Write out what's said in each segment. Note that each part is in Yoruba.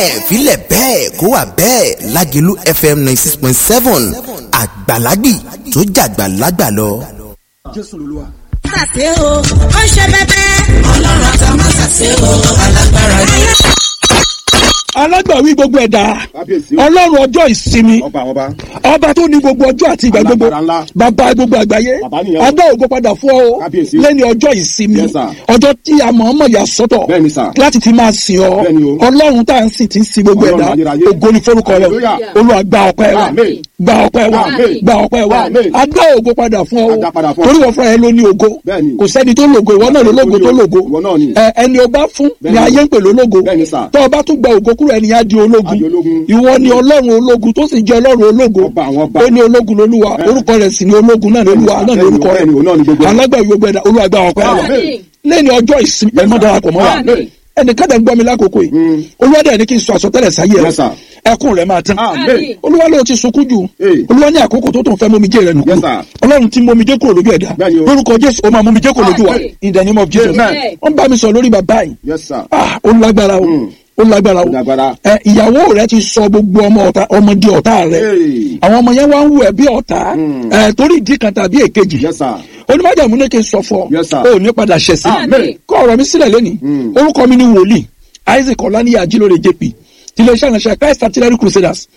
ẹ̀hẹ́n filẹ̀ bẹ́ẹ̀ kó wà bẹ́ẹ̀ lágẹ̀lú fm ninety six point seven àgbàlagbì tó jàgbà lágbà lọ. jésù lolúwa. ṣàṣe o ó ṣe bẹbẹ. ọlọ́run àtàwọn ṣàṣe o alágbára ni. alágbàwí gbogbo ẹ̀dá kábíyèsí ọlọ́run ọjọ́ ìsinmi ọba àwọn ọba ọba tó ní gbogbo ọjọ́ àti ìgbà gbogbo Alágbára ńlá. bàbá gbogbo àgbáyé Bàbá nìyẹn. adá ògo padà fún ọ Kábíyèsí. lẹ́ni ọjọ́ ìsinmi Yes, sir. ọjọ́ tí a mọ̀ ọ́mọ̀ yà sọ́tọ̀ Bẹ́ẹ̀ni, sir. láti fi máa sìn ọ Bẹ́ẹ̀ni o. ọlọ́run tá à ń sìn tí ń sin gbogbo Ọlọ́run ẹ̀dá ayérayé. ògo ni forúkọ rẹ Hallelujah. olúwa gba ọpẹ́ wa Amen. gba ọpẹ́ wa Amen. gba ọpẹ́ wa Amen. adá ògo padà fún ọ Adá padà fún ọ. torí wọ́n fúnra ẹ ló ní ògo Bẹ́ẹ̀ni. kò sẹ́ni tó lògo ìwọ náà ló lògo tó lògo Ìwọ náà ni. Ẹ, ẹni o bá fún ni Bẹ́ẹ̀ni. ayé ń pè lólógo Bẹ́ẹ̀ni, sir. tó o bá tún gba ògo kúrò ẹni á di ológun Á di ológun. ìwọ ni ọlọ́run ológun tó sì jẹ́ ọlọ́run ológun Ọba àwọn ọba. ó ní ológun lolúwa Bẹ́ẹ̀ni. orúkọ rẹ̀ sì ni ológun náà ni olúwa náà ni Bẹ́ẹ̀ni, orúkọ bẹ́ẹ̀ni, òun náà ni gbogbo rẹ̀ ẹ̀. alágbàwí gbogbo ẹ̀dá olúwa gba ọpẹ́ wa Amen. lẹ́ni ọjọ́ ìsinmi ẹ̀ mọ́ darapọ̀ mọ́ wa Amen. ẹnìkan tẹ̀ ń gbọ́ mi lákòókò yìí Mm. olúwa dẹ̀ ní kí n sọ àsọtẹ́lẹ̀ sáyé Yes, sir. ẹ ẹkún rẹ̀ máa tán Amen. olúwa ló ti sunkún jù Hey. olúwa ní àkókò tó tó ń fẹ́ momijé rẹ̀ nù Yes, sir. ọlọ́run tí momijé kúrò lójú ẹ̀dá Bẹ́ẹ̀ni o. lórúkọ jésù ó máa momijé kúrò lójú wa Amen. in the name of jesus Amen. wọ́n bá mi sọ lórí bàbá yìí Yes, sir. ah ó lágbára o Mm. ó lágbára o Ó lágbára. ẹ ìyàwó rẹ ti sọ gbogbo ọmọ ọ̀tá ọmọdé ọ̀tá rẹ Hey. àwọn ọmọ yẹn wá ń wù ẹ́ bí ọ̀tá Mm. ẹ torí ìdí kan tàbí èkejì Yes, sir. onímọ̀jàmú ní kí n sọ fún ọ Yes, sir. o ò ní padà ṣẹ̀ sí Amen. kọ́ ọ̀rọ̀ mi sílẹ̀ lónìí Mm. orúkọ mi ni wòlíì isaac ọ̀lànìyà ajílóore jp tiléeṣẹ́ ìránṣẹ́ christ artillery crusaders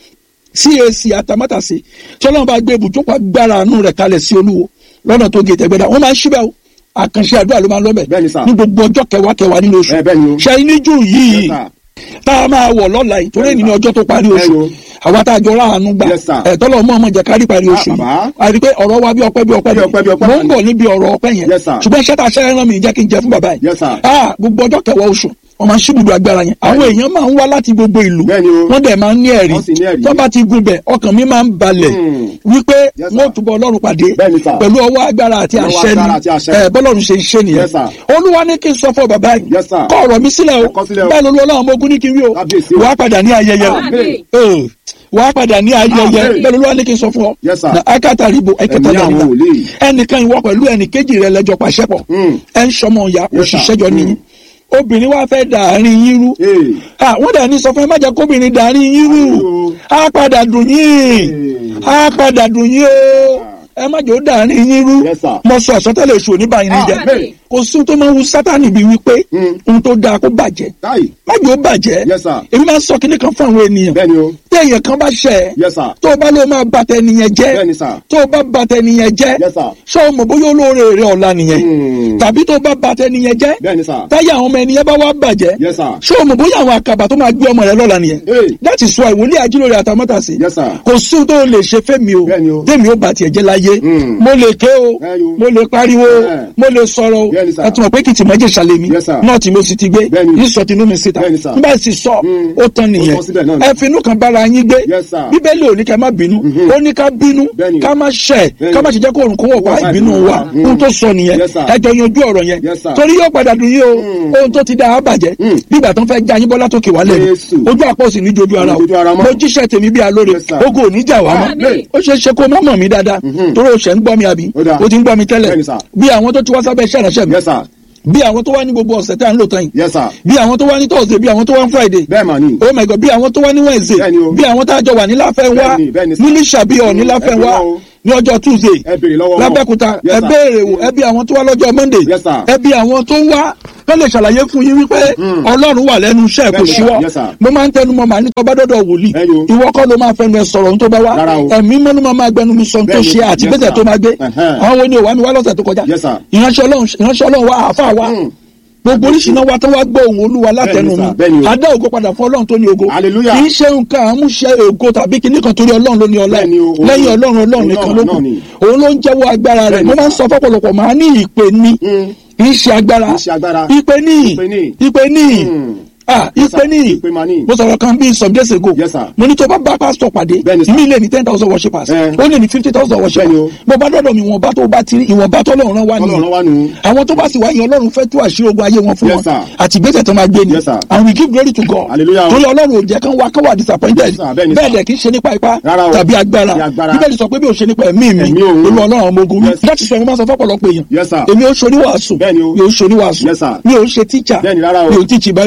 cac atamátàsí tí ọlọ́run bá gbé ibùjókòó agbára àánú rẹ̀ kalẹ̀ sí olúwo lọ́nà tó gé tẹ̀gbẹ́dà wọ́n máa ń ṣíbẹ̀ o àkànṣe àdúrà ló máa ń lọ́bẹ̀ Bẹ́ẹ̀ni, sir. ní gbogbo ọjọ́ kẹwàá kẹwàá nínú oṣù Ẹ, bẹ́ẹ̀ni o. ṣe níjú yìí Yes, sir. tá a máa wọ̀ lọ́la yìí torí èyí ni ọjọ́ tó parí oṣù Bẹ́ẹ̀ni o. àwa tá a jọ ráàánú gbà Yes, sir. ẹ̀ tọ́lọ̀ mọ́ ọmọ jẹ́ kárí parí oṣù bàbá. yìí a rí i pé ọ̀rọ̀ wa bí ọpẹ́ bí ọpẹ́ Bí ọpẹ́, bí ọpẹ́. mò ń bọ̀ níbi ọ̀rọ̀ ọpẹ́ yẹn Yes, sir. ṣùgbọ́n iṣẹ́ tá a ṣẹ́ rán mi jẹ́ kí n jẹ fún bàbá yìí Yes, sir. ah gbogbo ọjọ́ kẹwàá oṣù wọ́n máa ń ṣíbùdó agbára yẹn àwọn èèyàn máa ń wá láti gbogbo ìlú Bẹ́ẹ̀ni o. wọ́n dẹ̀ máa ń ní ẹ̀rí Wọ́n sì ní ẹ̀rí. tó bá ti gun bẹ̀ ọkàn mi máa ń balẹ̀ Hmm. wípé Yes, sir. wọ́n túbọ̀ ọlọ́run pàdé Bẹ́ẹ̀ni, sir. pẹ̀lú ọwọ́ agbára àti Ọwọ́ àṣẹ agbára àti àṣẹ. ni ẹ̀ bọ́lọ́run ṣe ń ṣe nìyẹn Yes, sir. olúwa ní kí n sọ fún bàbá yìí Yes, sir. kọ́ ọ̀rọ̀ mi sílẹ̀ o Ẹ kọ sílẹ̀ o. bẹ́ẹ̀ lolú ọlọ́run ọmọ ogun ní kí n rí o Kábíyèsí o. wàá padà ní ayẹyẹ o Amen. Eh, wàá padà ní ayẹyẹ Amen. bẹ́ẹ̀ lolú wa ní kí n sọ fún ọ Yes, sir. na akátaribo ẹkẹta Ẹ̀mí àwọn dàníta wòlíì. ẹnìkan ìwọ pẹ̀lú ẹnìkejì rẹ lẹ́jọ́ pàṣẹ pọ̀ Mm. ẹ ń sọmọ ìyá Yes, sir. òṣìṣẹ́ jọ nìyí Mm. obìnrin wa fẹ́ dàárín yín rú Hey. Ah, wọ́n dà ní sọ fún ẹ má jẹ́ kóbìnrin dàárín yín rú Ayò. á padà dùn yín á padà dùn yín o ẹ má jẹ́ ó dàárín yín rú Yes, sir. mo sọ àsọtẹ́lẹ̀ èṣù oníbàyín ní jẹ Amen. kò sí ohun tó máa ń wu sátánì bíi wípé Mm. ohun tó dáa kó bàjẹ́ Káì. má jẹ́ ó bàjẹ́ Yes, sir. èmi máa ń sọ kinní kan fún àwọn ènìyàn Bẹ́ẹ̀ni o. tí èèyàn kan bá ṣẹ̀ ẹ́ Yes, sir. tó o bá ló máa bàtẹ nìyẹn jẹ́ Bẹ́ẹ̀ni, sir. tó o bá bàtẹ nìyẹn jẹ́ Yes, sir. ṣé o mọ̀ bóyá olóore rẹ ọ̀la nìyẹn Mm. tàbí tó o bá bàtẹ nìyẹn jẹ́ Bẹ́ẹ̀ni, sir. táyà àwọn ọmọ ẹnìyẹn bá wá bàjẹ́ Yes, sir. ṣé o mọ̀ bóyá àwọn àkàbà tó máa gbé ọmọ rẹ lọ́la nìyẹn Hey. that is why wòlíì ajílóore àtàmọ́tàsí Yes, sir. kò sí ohun tó o lè ṣe fẹ́mi o Bẹ́ẹ̀ni o. tèmi ó bá tiẹ̀ jẹ́ láyé Mm. mo lè ké o Bẹ́ẹ̀ni o. mo lè pariwo Bẹ́ẹ̀. mo lè sọ̀rọ̀ o Bẹ́ẹ̀ni, sir. ẹ tún mọ̀ pé kìtì mọ́jẹ̀ ṣàlẹ̀ mi Yes, sir. náà tí mo sì ti gbé Bẹ́ẹ̀ni. ní sọ tinú mi síta Bẹ́ẹ̀ni, sir. nígbà tí sọ Mm. ó tán nìyẹn Ó tán síbẹ̀ náà ni. ẹ finú kan bára yín gbé Yes, sir. bíbélì ò ní ká má bínú Mhm. ó ní ká bínú Bẹ́ẹ̀ni. ká má ṣẹ̀ Bẹ́ẹ̀ni. ká má ṣe jẹ́ kó òrùn kó wọ̀ wá Wọ́n wá ìbínú ìbínú wa wa. Mm. ohun tó sọ nìyẹn Yes, sir. ẹ jọ yanjú ọ̀rọ̀ yẹn Yes, sir. torí yóò padà dùn yín o Mm. ohun tó ti dá a bàjẹ́ Mm. bígbà tó ń fẹ́ já yín bọ́lá tó kè wá lẹ́nu Jésù. ojú àpò sì ní jojú ara o Ní jojú ara mọ́. mo jíṣẹ́ tèmi bí alóore Yes, sir. ogo ò ní jà wá mọ́ Amen. ó ṣeé ṣe kó mọ́ mọ̀ mí dáadáa Mhm. torí o ṣẹ̀ ń gbọ́ mi àbí Ó dáa. o ti ń gbọ́ mi tẹ́lẹ̀ Bẹ́ẹ̀ni, sir. bí àwọn tó ti wá sábẹ́ iṣẹ́ ìránṣẹ́ mi Yes, sir. bí àwọn tó wá ní gbogbo ọ̀sẹ̀ tá à ń lò tán yìí Yes, sir. bí àwọn tó wá ní thursday bí àwọn tó wá ní friday Bẹ́ẹ̀ mà ni. oh my god bí àwọn tó wá ní wednesday Bẹ́ẹ̀ni o. bí àwọn tá a jọ wà ní láfẹ́ wá Bẹ́ẹ̀ni, bẹ́ẹ̀ni, sir. nílí ṣàbíọ̀ ní láfẹ́ Ẹ wá béèrè o. ní ọjọ́ tuesday Ẹ béèrè lọ́wọ́ wọn. lábẹ́kúta Yes, ẹ sir. béèrè wò ẹ bí àwọn tó wá lọ́jọ́ monday Yes, sir. ẹ bí àwọn tó wá kọ́ lè ṣàlàyé fún yín wípé ọlọ́run wà lẹ́nu iṣẹ́ kò Bẹ́ẹ̀ni, ṣíwọ́ yes, sir. mo máa ń tẹnu mọ́ màá ní tọ́ba dọ́dọ̀ wòlíì Ẹ̀yin o. ìwọ kọ́ ló máa fẹnu ẹ sọ̀rọ̀ ohun tó bá wá Rárá o. ẹ̀mí mọ́ ló máa máa gbẹnu mi sọ ohun tó Bẹ́ẹ̀ni, ṣe àti yes, gbèsè sir. tó máa gbé Ẹ̀hẹ́n. àwọn wo ni ò wá mi wá lọ́sẹ̀ tó kọjá Yes, sir. ìránṣẹ́ ọlọ́run ìránṣẹ́ ọlọ́run wá àáfàá wá Mm. gbogbo oríṣi náà wá tó wá gbọ́ ohùn olúwa látẹnu Bẹ́ẹ̀ni, mi sir. Bẹ́ẹ̀ni o. adá ògo padà fún ọlọ́run tó ní ògo Hallelujah. kì í ṣe nǹkan àmúṣe ògo tàbí kíní kan torí ọlọ́run ló ní ọlá Bẹ́ẹ̀ni o. lẹ́yìn ọlọ́run ọlọ́run Ọlọ́run nìkan ló kù náà ni. òun ló ń jẹ́wọ́ agbára rẹ̀ Bẹ́ẹ̀ni, mo máa ń sọ fọ́pọ̀lọpọ̀ máa ní ìpè ní Mm. kì í ṣe agbára Kì í ṣe agbára. ìpè ní Ìpè ní. ìpè ní Mm. ah Yes, ìpè sir. ní Ìpè máa ní. mo sọ̀rọ̀ kan bíi some days ago Yes, sir. mo ní tó bá bá pásítọ̀ pàdé Bẹ́ẹ̀ni, sir. mi lè ní ten thousand worshippers Eh. ó lè ní fifty thousand Bẹ́ẹ̀ni worshippers o. bó bá dọ́dọ̀ mi ìwọ̀nba tó bá ti rí ìwọ̀nba tó lọ́run rán wá nìyẹn Ọlọ́run wá nù. àwọn tó bá sì wáyé ọlọ́run fẹ́ tú àṣírí ogun ayé wọn fún Yes, wọn sir. àti ìgbésẹ̀ tó máa gbé ni Yes, sir. and we give glory to God Hallelujah. torí ọlọ́run ò jẹ́ kán wá kán wà disappointed Yes, sir. Bẹ́ẹ̀ni, bẹ́ẹ̀ sir. dẹ̀ kì í ṣe nípa ipá Rárá o. tàbí agbára Tàbí agbára. bíbélì sọ pé bí o ṣe nípa ẹ̀mí mi Ẹ̀mí òun. olú ọlọ́run ọmọ ogun mi Yes. láti sọ ẹ̀mí máa sọ fọ́pọ̀lọpọ̀ èèyàn Yes, sir. èmi ò ṣoníwàásù Bẹ́ẹ̀ni o. mi ò ṣoníwàásù Yes, sir. mi ò ṣe tíjà Bẹ́ẹ̀ni, rárá o. mi ò tíjì báìbù o Yes, sir.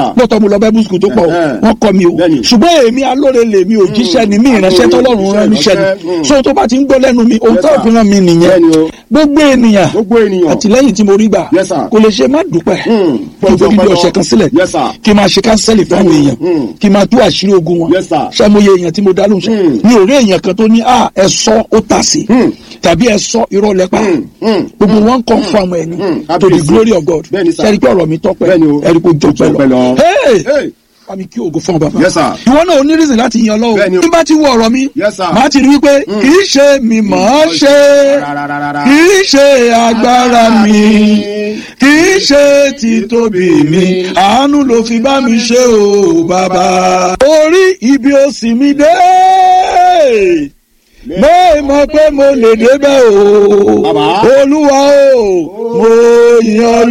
sir. lọ́tọ̀ mo lọ bible school tó pọ̀ o Eh, eh. wọ́n kọ́ mi o Bẹ́ẹ̀ni. ṣùgbọ́n èmi alóore lèmi ò jíṣẹ́ ni mí ìránṣẹ́ tọ́lọ́run rán mi ṣẹ́ Ìránṣẹ́, ni mm. so tó bá ti ń gbọ́ lẹ́nu mi ohun Yes, tó sir. fi ràn mí nìyẹn Bẹ́ẹ̀ni o. gbogbo ènìyàn gbogbo ènìyàn. àtìlẹ́yìn tí mo rí gbà Yes, sir. kò lè ṣe má dúpẹ́ Mm. kí n tóbi bí ọ̀sẹ̀ kan sílẹ̀ Yes, sir. kí n máa ṣe kánsẹ́lì fún àwọn èèyàn Mm. kí n máa tú àṣírí ogun wọn Yes, sir. ṣàmúyẹ èèyàn tí mo dá lóhùn ṣe Mm. ní òré èèyàn kan tó ní à ẹ sọ ó tà sí Mm. tàbí ẹ sọ irọ́ lẹ́pà Mm. Mm. gbogbo wọn kàn fún àwọn ẹni Mm. to the Kábíyèsí. glory of God Bẹ́ẹ̀ni, sir. ṣẹ́ni pé ọ̀rọ̀ mi tọ́pẹ́ Bẹ́ẹ̀ni o. ẹ̀rí kò jọpẹ́ Jọpẹ́ lọ. lọ. Hey! Hey. Bámi kí ògo fún ọ bàbá. Yes, sir. Ìwọ náà ò ní reason láti yan Bẹ́ẹ̀ni lọ́wọ́. o. Bí bá ti wo ọ̀rọ̀ mi, Yes, sir. màá ti rí wípé kì í ṣe mi mọ̀ ọ́ ṣe, Rárárárá. kì í ṣe agbára mi, kì í ṣe títóbi mi, àánú ló fi bá mi ṣe o bàbá. Orí ibi òsì mi dé. Mo mọ̀ pé mo lè débẹ̀ o. Bàbá. Olúwa o, mo yan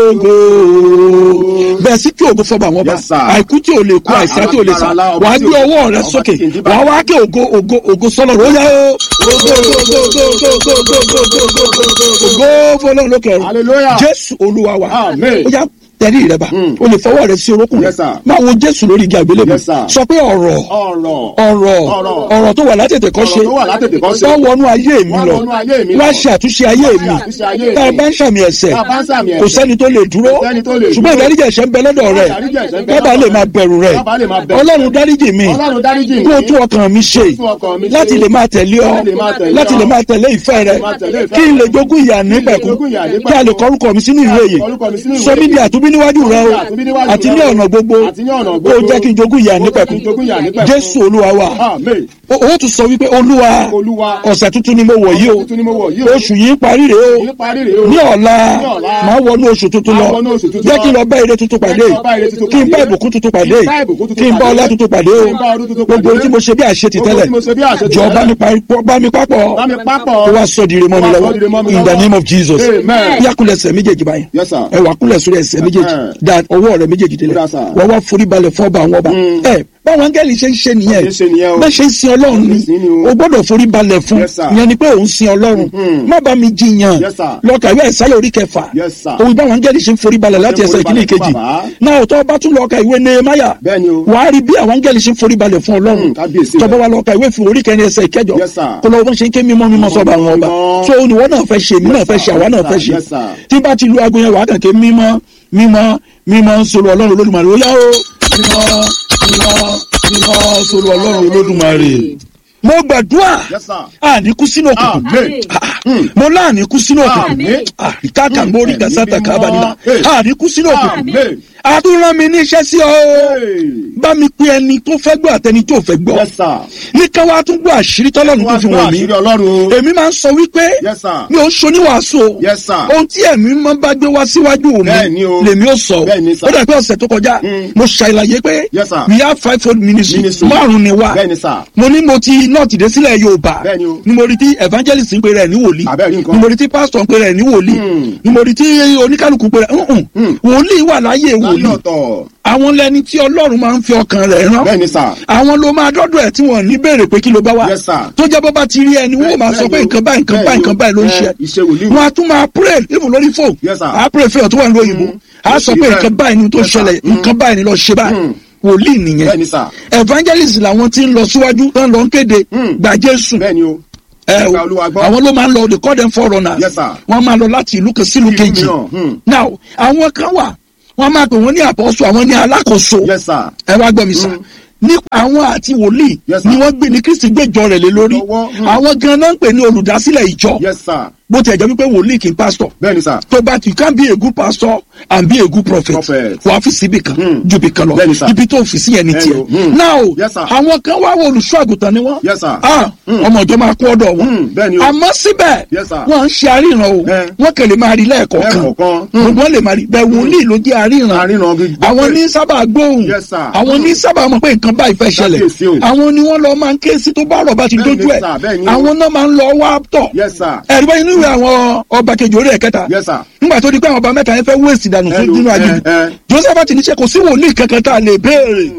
lógo. Bẹ́ẹ̀ sí kí ògo fọba àwọn ọba. Yes, sir. Àìkú tí ò lè kú, Ah, àìsàn tí ò lè sàn. alágbára lá, ọba Wà á tí gbé ò- ọwọ́ rẹ ọba sókè. tí kì í dín Wà á báyìí. wá kí ògo ògo ògo sọ́lọ̀ rẹ̀. Ó yá o. Ògo ògo ògo ògo ògo ògo ògo ògo ògo ògo ògo fọlọ́run lókè ọ̀run. Hallelujah. Jésù Olúwa wa. Amen. Ó yá tẹ̀lé rẹ bá. Mm. O lè fọwọ́ rẹ sí orókùn rẹ. Yes, sir. Máa wo Jésù lórí igi àgbélébùú. Yes, sir. Sọ pé ọ̀rọ̀ ọ̀rọ̀. ọ̀rọ̀ Ọ̀rọ̀. ọ̀rọ̀ tó wà látètè kọ́ ṣe Ọ̀rọ̀ tó wà látètè kọ́ ṣe. wọ́n wọnú ayé mi Wọ́n lọ wọnú ayé mi wá lọ. ṣe àtúnṣe ayé mi Wá ṣe àtúnṣe ayé mi. tá a bá ń ṣàmì ẹ̀ṣẹ̀ Tá a bá ń ṣàmì kò ẹ̀ṣẹ̀. sẹ́ni tó lè dúró Kò sẹ́ni tó lè ṣùgbọ́n dúró. ìdáríjì ẹ̀ṣẹ̀ ń bẹ lọ́dọ̀ rẹ̀ Ìdáríjì ẹ̀ṣẹ̀ ń bẹ kábà lọ́dọ̀ lè rẹ̀. máa bẹ̀rù rẹ̀ Kábà lè máa bẹ̀rù. ọlọ́run dáríjì mi Ọlọ́run dáríjì mi. kó o tún ọkàn mi ṣe tún ọkàn mi ṣe. láti lè máa tẹ̀lé ọ Láti lè máa tẹ̀lé ọ. láti lè máa tẹ̀lé ìfẹ́ rẹ máa tẹ̀lé ìfẹ́ kí n lè rẹ. jogún ìyà nípẹ̀kún jogún ìyà nípẹ̀kún. kí a lè kọrúkọ mi sínú ìwé yìí Kọrúkọ mi sínú ìwé sọ mí yìí. di àtúbí níwájú rẹ o Sọ mí di àtúnbí níwájú àti ní rẹ o. ọ̀nà gbogbo Àti ní ọ̀nà kó o gbogbo. jẹ́ kí n jogún ìyà Kó o jẹ́ kí n nípẹ̀kún jogún ìyà nípẹ̀kún. Jésù Olúwa wa Amen. o ó tún sọ wípé olúwa Olúwa. ọ̀sẹ̀ tuntun ni mo wọ̀ yìí o Ọ̀sẹ̀ tuntun ni mo wọ̀ yìí o. oṣù yìí parí rèé o Ní parí rèé o. ní ọ̀la Ní ọ̀la. máa wọnú oṣù tuntun lọ Máa wọnú oṣù tuntun jẹ́ lọ. kí n lọ bá ire tuntun pàdé Jẹ́ kí n lọ bá ire tuntun kí n bá pàdé. ìbùkún tuntun pàdé Kí n bá ìbùkún tuntun kí n bá pàdé. ọlá tuntun pàdé o Kí n bá ọdún tuntun gbogbo pàdé. ohun tí mo ṣe bí àṣetì Gbogbo tẹ́lẹ̀ tí mo ṣe bí àṣetì jọ tẹ́lẹ̀. bá mi pa- bá mi papọ̀ Bá mi papọ̀. kó wá sọ di ire mọ́ mi Kó wá lọ́wọ́ sọ di ire mọ́ mi in the lọ́wọ́. name of Jesus Amen. bí akúlẹ̀ ẹsẹ̀ méjèèjì báyìí Yes, sir. ẹ wà kúlẹ̀ sórí ẹsẹ̀ méjèèjì Uh-huh. da ọwọ́ rẹ méjèèjì délẹ̀ Yes, sir. wọ́n wá forí balẹ̀ fún ọba àwọn ọba ẹ báwọn áńgẹ́lì ṣe ń ṣe nìyẹn Ṣe ń ṣe nìyẹn o. bẹ́ẹ̀ ṣe ń sin ọlọ́run ni Ṣe ń sin ni o. o gbọ́dọ̀ forí balẹ̀ fún Yes, sir. ìyẹn ni pé òun sin ọlọ́run Mhm. má bá mi jiyàn Yes, sir. lọ́ọ̀kà ìwé ẹ̀sálẹ̀ orí kẹfà Yes, sir. òun báwọn áńgẹ́lì ṣe ń forí balẹ̀ láti Ṣe ń ẹsẹ̀ forí ìkíní balẹ̀ fún kejì bàbá. náà tó bá tún lọ́ọ̀kà ìwé nehemiah Bẹ́ẹ̀ni o. wàá rí bí àwọn áńgẹ́lì ṣe ń forí balẹ̀ fún ọlọ́run Mm, kábíyèsí tọ́ba rẹ̀. wa lọ́ọ̀kà ìwé fún orí kẹrin ẹsẹ̀ ìkẹjọ Yes, sir. kó lọ́wọ́ bọ́n ṣe ń ké mímọ́ mímọ́ sọ́ba àwọn ọba Mímọ́. so oníwọ́ náà fẹ́ ṣe èmi náà fẹ́ ṣe àwa náà fẹ́ ṣe Yes, sir. tí bá ti lu aago yẹn wàá kàn ké mímọ́ mímọ́ mímọ́ ń sọ̀rọ̀ ọlọ́run olódùmarè ó yá o mímọ́ mímọ́ mímọ́ sọ̀rọ̀ ọlọ́run olódùmarè. mo gbàdúrà Yes, sir. àníkú sínú òkùnkùn Amen. Ah, mo láàníkú sínú òkùnkùn Amen. àríkàkà mórí Ẹ̀mí gàzátà mímọ́. kábàdìmá Hey. àníkú sínú òkùnkùn Amen. àtúnrán mi ní iṣẹ́ sí ọ Hey. bá mi pe ẹni tó fẹ́ gbọ́ àtẹni tó fẹ́ gbọ́ Yes, sir. ní ká wá tún gbọ́ àṣírí tọ́lọ́run tó fi wọ̀n mí àṣírí Ọlọ́run. èmi máa ń sọ wípé Yes, sir. mi ò ń ṣoníwàásù o Yes, sir. ohun tí ẹ̀mí máa ń bá gbé wá síwájú Bẹ́ẹ̀ mi ni o. lèmi ó sọ Bẹ́ẹ̀ ni, sir. ó dà pé ọ̀sẹ̀ tó kọjá Mm. mo ṣàlàyé pé Yes, sir. we have five fold ministry Ministry. márùn ni wá Bẹ́ẹ̀ ni, sir. mo ní mo ti nọ́ọ̀tì dé sílẹ̀ yorùbá Bẹ́ẹ̀ ni o. ni mo rí tí evangelist ń pe rẹ̀ ní wòlíì Àbẹ́ẹ̀ rí nǹkan. ni mo rí tí pastor ń pe rẹ̀ ní wòlíì Mm. ni mo rí tí oníkálukú ń pe rẹ̀ ǹǹ Mm. wòlíì wà láyé Láyé wòlíì ọ̀tọ̀. àwọn lẹni tí ọlọ́run máa ń fi ọkàn rẹ̀ rán Bẹ́ẹ̀ ni, sir. àwọn ló máa dọ́dọ̀ ẹ̀ tí wọ́n ní béèrè pé kí ló bá wá Yes, sir. tó jẹ́ bó bá ti rí ẹni wọ́n máa sọ pé nǹkan báyìí nǹkan báyìí nǹkan báyìí ló ń ṣe Iṣẹ́ wòlíì. wọn a tún máa pray even lórí phone Yes, sir. a pray fẹ́yọ̀ tó wà ní òyìnbó a sọ pé nǹkan báyìí ni tó Yes, sir. ṣẹlẹ̀ nǹkan báyìí ni lọ ṣe báyìí Mm. wòlíì Bẹ́ẹ̀ nìyẹn ni, sir. evangelist làwọn tí ń lọ síwájú tán lọ ń kéde Mm. gba Jésù Bẹ́ẹ̀ ni o. ẹ o Gba Olúwa gbọ́. àwọn ló máa ń lọ they call them foreigners Yes, sir. wọ́n máa lọ láti ìlú kan sílùú Ìlú kejì mìíràn, hmm. now àwọn kan wà wọ́n máa pè wọ́n ní àpọ́sù àwọn ní alákòóso Yes, sir. ẹ wá gbọ́ mi sá nípa àwọn àti wòlíì Yes, sir. ni wọ́n gbé ní kristi gbẹ́jọ rẹ̀ lé lórí Lọ́wọ́, hmm. àwọn gan-an ń pè ní olùdásílẹ̀ ìjọ Yes, sir. bó ti ẹ̀jẹ̀ wípé wòlíì kì í pásítọ̀ Bẹ́ẹ̀ ni, sir. tó bá you can be a good pastor and be a good prophet Prophet. wàá fi síbi kan Hmm. ju ibi kan lọ Bẹ́ẹ̀ni, sir. ibi tó fi sí ẹni Bẹ́ẹ̀ni tiẹ̀ o. Hmm. now Yes, sir. àwọn kan wá wọ olùṣọ́ àgùntàn ni wọ́n Yes, sir. ah Hmm. ọmọ ìjọ máa kú ọ̀dọ̀ wọn Hmm. Bẹ́ẹ̀ni o. àmọ́ síbẹ̀ Yes, sir. wọ́n ń ṣe àríran o Eh. wọ́n kàn lè máa rí lẹ́ẹ̀kọ̀ọ̀kan Lẹ́ẹ̀kọ̀ọ̀kan. gbogbo wọn lè máa rí bẹ́ẹ̀ wòlíì ló jẹ́ àríran Àríran bí- àwọn ní sábà gbóhùn Yes, sir. àwọn ní sábà mọ̀ pé nǹkan báyìí fẹ́ ṣẹlẹ̀ Kábíyèsí o. àwọn ni wọ́n lọ máa ń ké sí tó bá rọ̀ bá ti Bẹ́ẹ̀ni, dójú ẹ̀ sir, bẹ́ẹ̀ni o. àwọn náà máa ń lọ wá tọ̀ Yes, sir. ẹ̀rí báyìí nínú ìwé àwọn ọba kejì orí ẹ̀kẹta Yes, sir. nígbà tó di pé àwọn ọba mẹ́ta yẹn fẹ́ wéèsì dànù fún Hello, nínú eh, aginjù eh. joseph ti ní ṣe kò sí wòlíì kankan tá a lè béèrè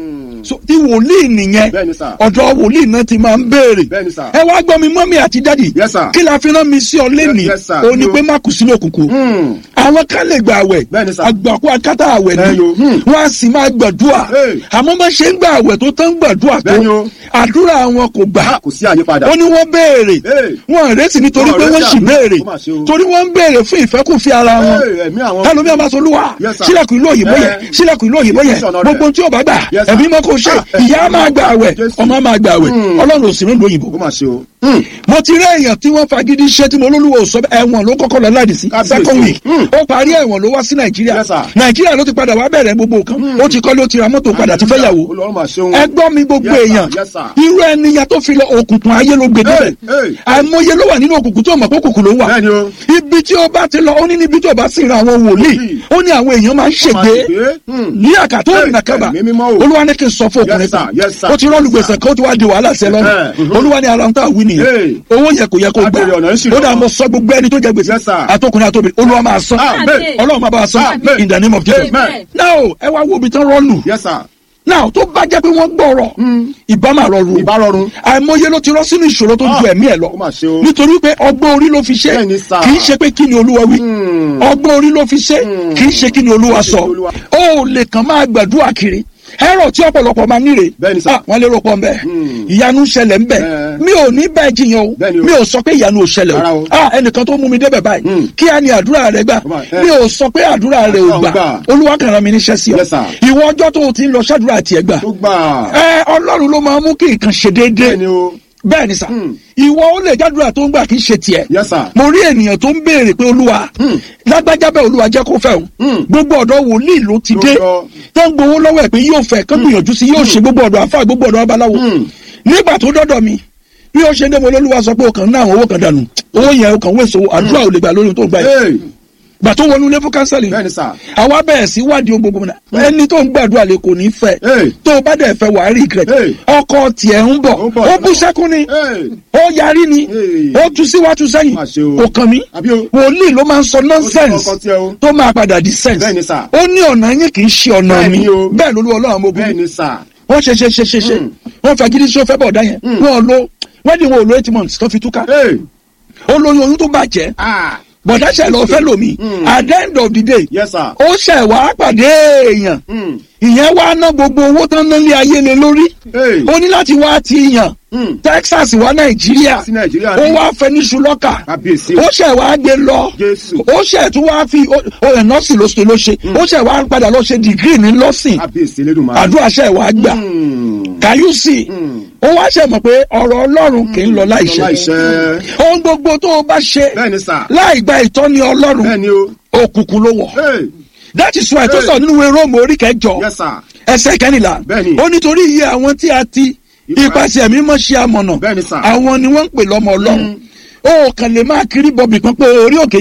so tí wòlíì nìyẹn Bẹ́ẹ̀ni sà. ọ̀dọ̀ wòlíì náà ti máa ń béèrè Bẹ́ẹ̀ni sà. ẹ wá gbọ́ mi mọ́mí àti dádì Yes, sir. kí la fi rán mi sí ọ lẹ́nìí Yes, sir. ó ní Yo. pé má kù sínú òkùnkùn Hmm. àwọn kan lè gba àwẹ̀ Bẹ́ẹ̀ni sà. àgbàkú akátá àwẹ̀ Ẹ ni yo. Hmm. wọ́n á sì máa gbàdúrà Hey. àmọ́ bá ṣe ń gba àwẹ̀ tó tán gbàdúrà tó Bẹ́ẹ̀ni o. àdúrà wọn kò gbà Ah, kò sí àyípadà. ó ní wọ́n béèrè Hey. wọn rèsì nítorí Wọn pé wọ́n rẹ́sì sì àbí? béèrè Ó mà ṣe o. torí wọ́n ń béèrè fún ìfẹ́kùnfẹ́ ara wọn Hey, ẹ̀mí àwọn. ẹlòmíì àmà sọ olúwa Yes, sir. sílẹ̀kùn ìlú òyìnbó yẹn Eh. sílẹ̀kùn ìlú òyìnbó yẹn Yes, sir. gbogbo tí o bá gbà Yes, sir. ẹ̀mí mọ́ kó ṣe Ah, eh. ìyá máa gbà àwẹ̀ Jésù. ọmọ máa gbà àwẹ̀ Hmm. ọlọ́run ò sí nílùú òyìnbó Ó mà ṣe o. Hmm. mo ti rí èèyàn tí wọ́n fagídí ṣe tí mo lólúwo sọ ẹ̀wọ̀n ló kọ́kọ́ lọ láti sí Kábíyèsí. second week Hmm. ó parí ẹ̀wọ̀n ló wá sí nàìjíríà Yes, sir. nàìjíríà ló ti padà wá bẹ̀rẹ̀ gbogbo nǹkan ó ti kọ́lé ó ti ra mọ́tò padà ti fẹ́ yàwó Olúwa mà ṣe o. ẹ gbọ́ mi gbogbo Yes, sir. èèyàn Yes, sir. irú ẹniyàn tó fi lọ òkùnkùn ayé ló gbé débẹ̀ Hey, hey. àìmọye ló wà nínú òkùnkùn tí ó mọ̀ pé òkùnkùn ló wà Bẹ́ẹ̀ni o. ibi tí ó bá ti lọ ó ní níbi tí ó bá sì ra àwọn wòlíì Wòlíì. ó ní àwọn èèyàn máa ń Ó mà ṣègbè ṣègbé. Hmm. ní àkàtó Hey, òrìnà kábà ẹ̀mí mímọ́ o. olúwa ní kí n sọ fún ọkùnrin Yes, sir. kan Yes, sir. ó ti rọ́ọ̀lù gbèsè kan ó ti wá di wàhálà sí ẹ lọ́rùn Eh, mhm. olúwa ní ara ń tà wí nìyẹn Hey. owó yẹ kò yẹ kó gbà Abèrè ọ̀nà ń ṣìnà. ó dà mọ sọ gbogbo ẹni tó jẹ gbèsè Yes, sir. àtọkùnrin àtọbìnrin olúwa máa san Amen. ọlọ́run máa bá a san Amen. in the name of Jesus Amen. now ẹ wá wo ibi tán rọ́ọ̀lù Yes, sir. now tó bá jẹ́ pé wọ́n gbọ́rọ̀ ìbá máa rọrùn Ìbá rọrùn. àìmọye ló ti rọ́ sínú ìṣòro tó ń ju Ah, ẹ̀mí ẹ̀ lọ ó mà ṣe o. nítorí pé ọgbọ́n orí ló fi ṣe Bẹ́ẹ̀ni, sir. kì í ṣe pé kí ni olúwa wí ọgbọ́n orí ló fi ṣe kì í ṣe kí ni olúwa sọ ni Olúwa- ó lè kàn máa gbàdúrà kiri ẹ̀rọ tí ọ̀pọ̀lọpọ̀ máa níre Bẹ́ẹ̀ni, sir. Ah, wọ́n lérò pọ̀ nbẹ ìyanu ṣẹlẹ̀ nbẹ Eh. mi ò ní bẹ́ẹ̀ jiyàn o Bẹ́ẹ̀ni o. mi ò sọ pé ìyanu ò ṣẹlẹ̀ Rárá o o. Ah, ẹnìkan tó mú mi débẹ̀ báyìí kí á ní àdúrà rẹ gbà Ó mà- eh. mi ò sọ pé àdúrà rẹ ò Àdúrà ò gbà gbà. olúwa kàn rán mi níṣẹ́ sí ọ Yes, sir. ìwọ ọjọ́ tó o ti ń lọ ṣàdúrà tiẹ̀ gbà Tó gbà. ẹ ọlọ́run ló máa mú kí nǹkan ṣe déédéé Bẹ́ẹ̀ni o. bẹ́ẹ̀ ni sà Hmm. ìwọ ó lè jádùúrà tó ń gbà kí n ṣe tiẹ̀ Yes, sir. mo rí ènìyàn tó ń béèrè pé olúwa Hmm. lágbájá bẹ́ẹ̀ olúwa jẹ́ kó fẹ́ o Hmm. gbogbo ọ̀dọ́ wòlíì ló ti Ló dé lọ. tó ń gbowó lọ́wọ́ ẹ̀ pé yóò fẹ́ kán gbìyànjú sí yóò ṣe gbogbo ọ̀dọ́ àfáà gbogbo ọ̀dọ́ babaláwo Hmm. nígbà tó dọ́dọ̀ mi bí ó ṣe ń dé mo lólúwa sọ pé o kàn ń ná àwọn owó kan dànù owó yẹn o kàn wéṣọ àdúrà ò lè gbà lórí ohun tó ń gbà yìí Hey. gbà tó wọnú ilé fún kánsẹ́lì Bẹ́ẹ̀ni, sir. àwa bẹ̀rẹ̀ sí wádìí ohun gbogbo náà ẹni tó ń gbàdúrà lè kò ní fẹ́ Hey. tó o bá dẹ̀ fẹ́ wàá rí regret Hey. ọkọ tiẹ̀ ń bọ̀ Ó ń bọ̀. ó bú sẹ́kún ni Hey. ó yarí ni Hey. ó tu síwájú sẹ́yìn Má ṣe o. kò kàn mí Àbí o. wòlíì ló máa ń sọ Ó ti nonsense kọ́kọ́ tiẹ̀ o. tó máa padà di sense Bẹ́ẹ̀ni, sir. ó ní ọ̀nà yín kì í ṣe ọ̀nà Bẹ́ẹ̀ni mi o. bẹ́ẹ̀ lolú ọlọ́run ọmọ ogun Bẹ́ẹ̀ni, sir. wọ́n ṣe ṣe ṣe ṣe ṣe Mm. wọ́n fagídí sí ó fẹ́ bọ̀ ọ̀dá yẹn wọ́n lo wedding wọn ò lo eight months tó fi túká Hey. ó lóyún oyún tó bàjẹ́ Ah. bọ̀dá ṣe lọ fẹ́ lomi Mm. at the end of the day Yes, sir. ó ṣẹ̀ wá pàdé èèyàn Hmm. ìyẹn wá ná gbogbo owó tán ná lé ayé lé lórí Hey. ó ní láti wá ti yàn Hmm. Texas wá Nàìjíríà Sí Nàìjíríà ó ni. wá fẹ́ ní ṣùlọ́kà Kábíyèsí o. ó ṣẹ̀ wá gbé lọ Jésù. ó ṣẹ̀ tún wá fi ó ẹ̀ nọ́ọ̀sì ló ṣe ló ṣe ó ṣẹ̀ wá padà lọ ṣe dìgírì ní lọ́sìn Kábíyèsí Elédùmarè. àdúrà ṣẹ̀ wá gbà Hmm. kàyúsì Hmm. ó wá ṣẹ̀ mọ̀ pé ọ̀rọ̀ Ọlọ́run kì í lọ láìṣẹ Láìṣẹ́. ohun gbogbo tó o bá ṣe Bẹ́ẹ̀ni, sir. láì gba ìtọ́ni Ọlọ́run Bẹ́ẹ̀ni o. òkùnkùn ló wọ̀ Hey. that is why tó Hey. sọ nínú ìwé Róòmù orí kẹjọ Yes, sir. ẹsẹ̀ kẹrìnlá Bẹ́ẹ̀ni. ó nítorí iye àwọn tí a ti Ipa- ipasẹ̀ mímọ́ ṣe amọ̀nà Bẹ́ẹ̀ni, sir. àwọn ni wọ́n ń pè lọ́mọ Ọlọ́run ó kàn lè máa kiri bọ̀bì kan pé orí òkè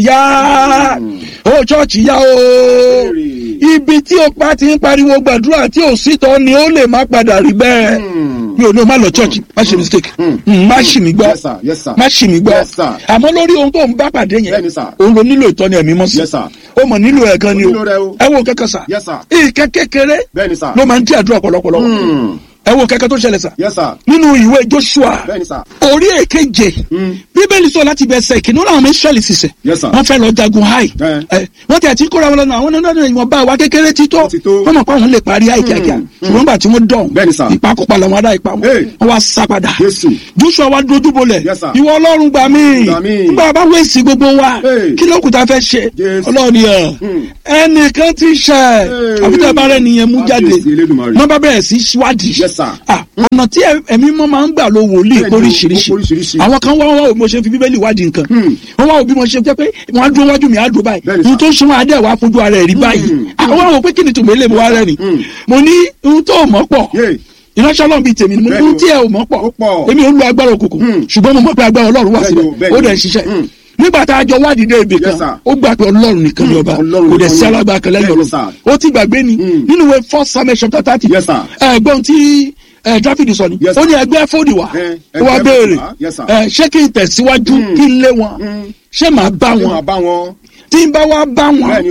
yá ó ṣọ́ọ̀ṣì yá o Béèrè. ibi tí o pa ti ń pariwo gbàdúrà tí ò sí tọ́ ni ó lè má padà rí bẹ́ẹ̀ Hmm. mi ò ní o má lọ church má ṣe mistake Mm. Mm, má ṣì mí gbọ́ Yes, sir. Yes, sir. má ṣì mí gbọ́ Yes, sir. àmọ́ lórí ohun tó ń bá pàdé yẹn Bẹ́ẹ̀ni, sir. òun ló nílò ìtọ́ni ẹ̀mí mọ́ sí Yes, sir. ó mọ̀ nílò ẹ̀ gan ni Ó o nílò rẹ̀ o. ẹ wo kẹ́kẹ́ sà Yes, sir. ìkẹ́ kékeré Bẹ́ẹ̀ni, sir. ló máa ń dí àdúrà pọ̀lọpọ̀lọ Hmm. ẹ wo kẹ́kẹ́ tó ṣẹlẹ̀ sà Yes, sir. nínú ìwé Joshua Bẹ́ẹ̀ni, sir. orí èkeje bíbélì sọ láti bẹ̀ ẹsẹ̀ ìkíní láwọn ọmọ Ísírẹ́lì sísẹ̀ Yes, sir. wọ́n fẹ́ lọ jagun háì Eh. ẹ wọ́n ti àti kóra wọn lọ́nà àwọn náà ìwọ̀n bá wa kékeré ti tó Ó ti tó. wọ́n mọ̀ pé àwọn lè parí háì kíákíá ṣùgbọ́n nígbà tí wọ́n dán Bẹ́ẹ̀ni, sir. ìpakópa làwọn ará ipa wọn Hey. wọ́n wá sá padà Jésù. Joshua wá dojú bolẹ̀ Yes, sir. ìwọ Ọlọ́run gbà mí Gbà mí. nígbà bá wẹ̀sì gbogbo wa Hey. kí ló kù tá a fẹ́ ṣe Jésù. Ọlọ́run yẹn Hmm. ẹnìkan ti ṣẹ̀ Hey. àbútá bá rẹ̀ nìyẹn mú jáde Kábíyèsí Elédùmarè. wọ́n bá bẹ̀rẹ̀ sí ṣíwádìí Yes, sir. Ah, ọ̀nà tí ẹ- ẹ̀mí mọ́ máa ń gbà lo wòlíì Bẹ́ẹ̀ni o, oríṣiríṣi ó póríṣiríṣi. àwọn kan wá wá bí mo ṣe fi bíbélì wádìí nǹkan Hmm. wọ́n wá bí mo ṣe jẹ́ pé wọ́n á dúró wájú mi á dúró báyìí Bẹ́ẹ̀ni, ohun sir. tó ń ṣe wọn adé wàá fojú ara ẹ̀ rí báyìí àwọn àwọn pé kí ni tòmọ́ ilé mi wá rẹ̀ ni Hmm. mo ní ohun tó mọ̀ pọ̀ Yay. ìránṣẹ́ ọlọ́run bíi tèmi ni mo ní Bẹ́ẹ̀ni ohun o. tí ẹ ò mọ̀ pọ̀ Ó pọ̀. èmi ò ń lo agbára òkùnkùn Hmm. ṣùgbọ́n mo mọ̀ pé agbára ọlọ́run wà Bẹ́ẹ̀ni síbẹ̀ o, bẹ́ẹ̀ni ó o. dẹ̀ ń ṣiṣẹ́ Hmm. nígbà tá a jọ wádìí dé ibì Yes, kan sir. ó gbà pé ọlọ́run nìkan ni ọba Ọlọ́run kò dẹ̀ nìkan sí ni. alágbára kan lẹ́yìn Bẹ́ẹ̀ni, ọlọ́run sir. ó ti gbàgbé ni Hmm. nínú ìwé first samuel chapter thirty Yes, sir. ẹ̀gbọ́n tí ẹ dáfídì sọ ni Yes, ó sir. ní ẹgbẹ́ fòdì wá Eh, ó wá ẹgbẹ́ béèrè fòdì wá. Yes, sir. ẹ, ṣé kí n tẹ̀síwájú kí n lé wọn ṣé màá bá Ṣé wọn màá bá wọn? tí n bá wá bá wọn Bẹ́ẹ̀ni o.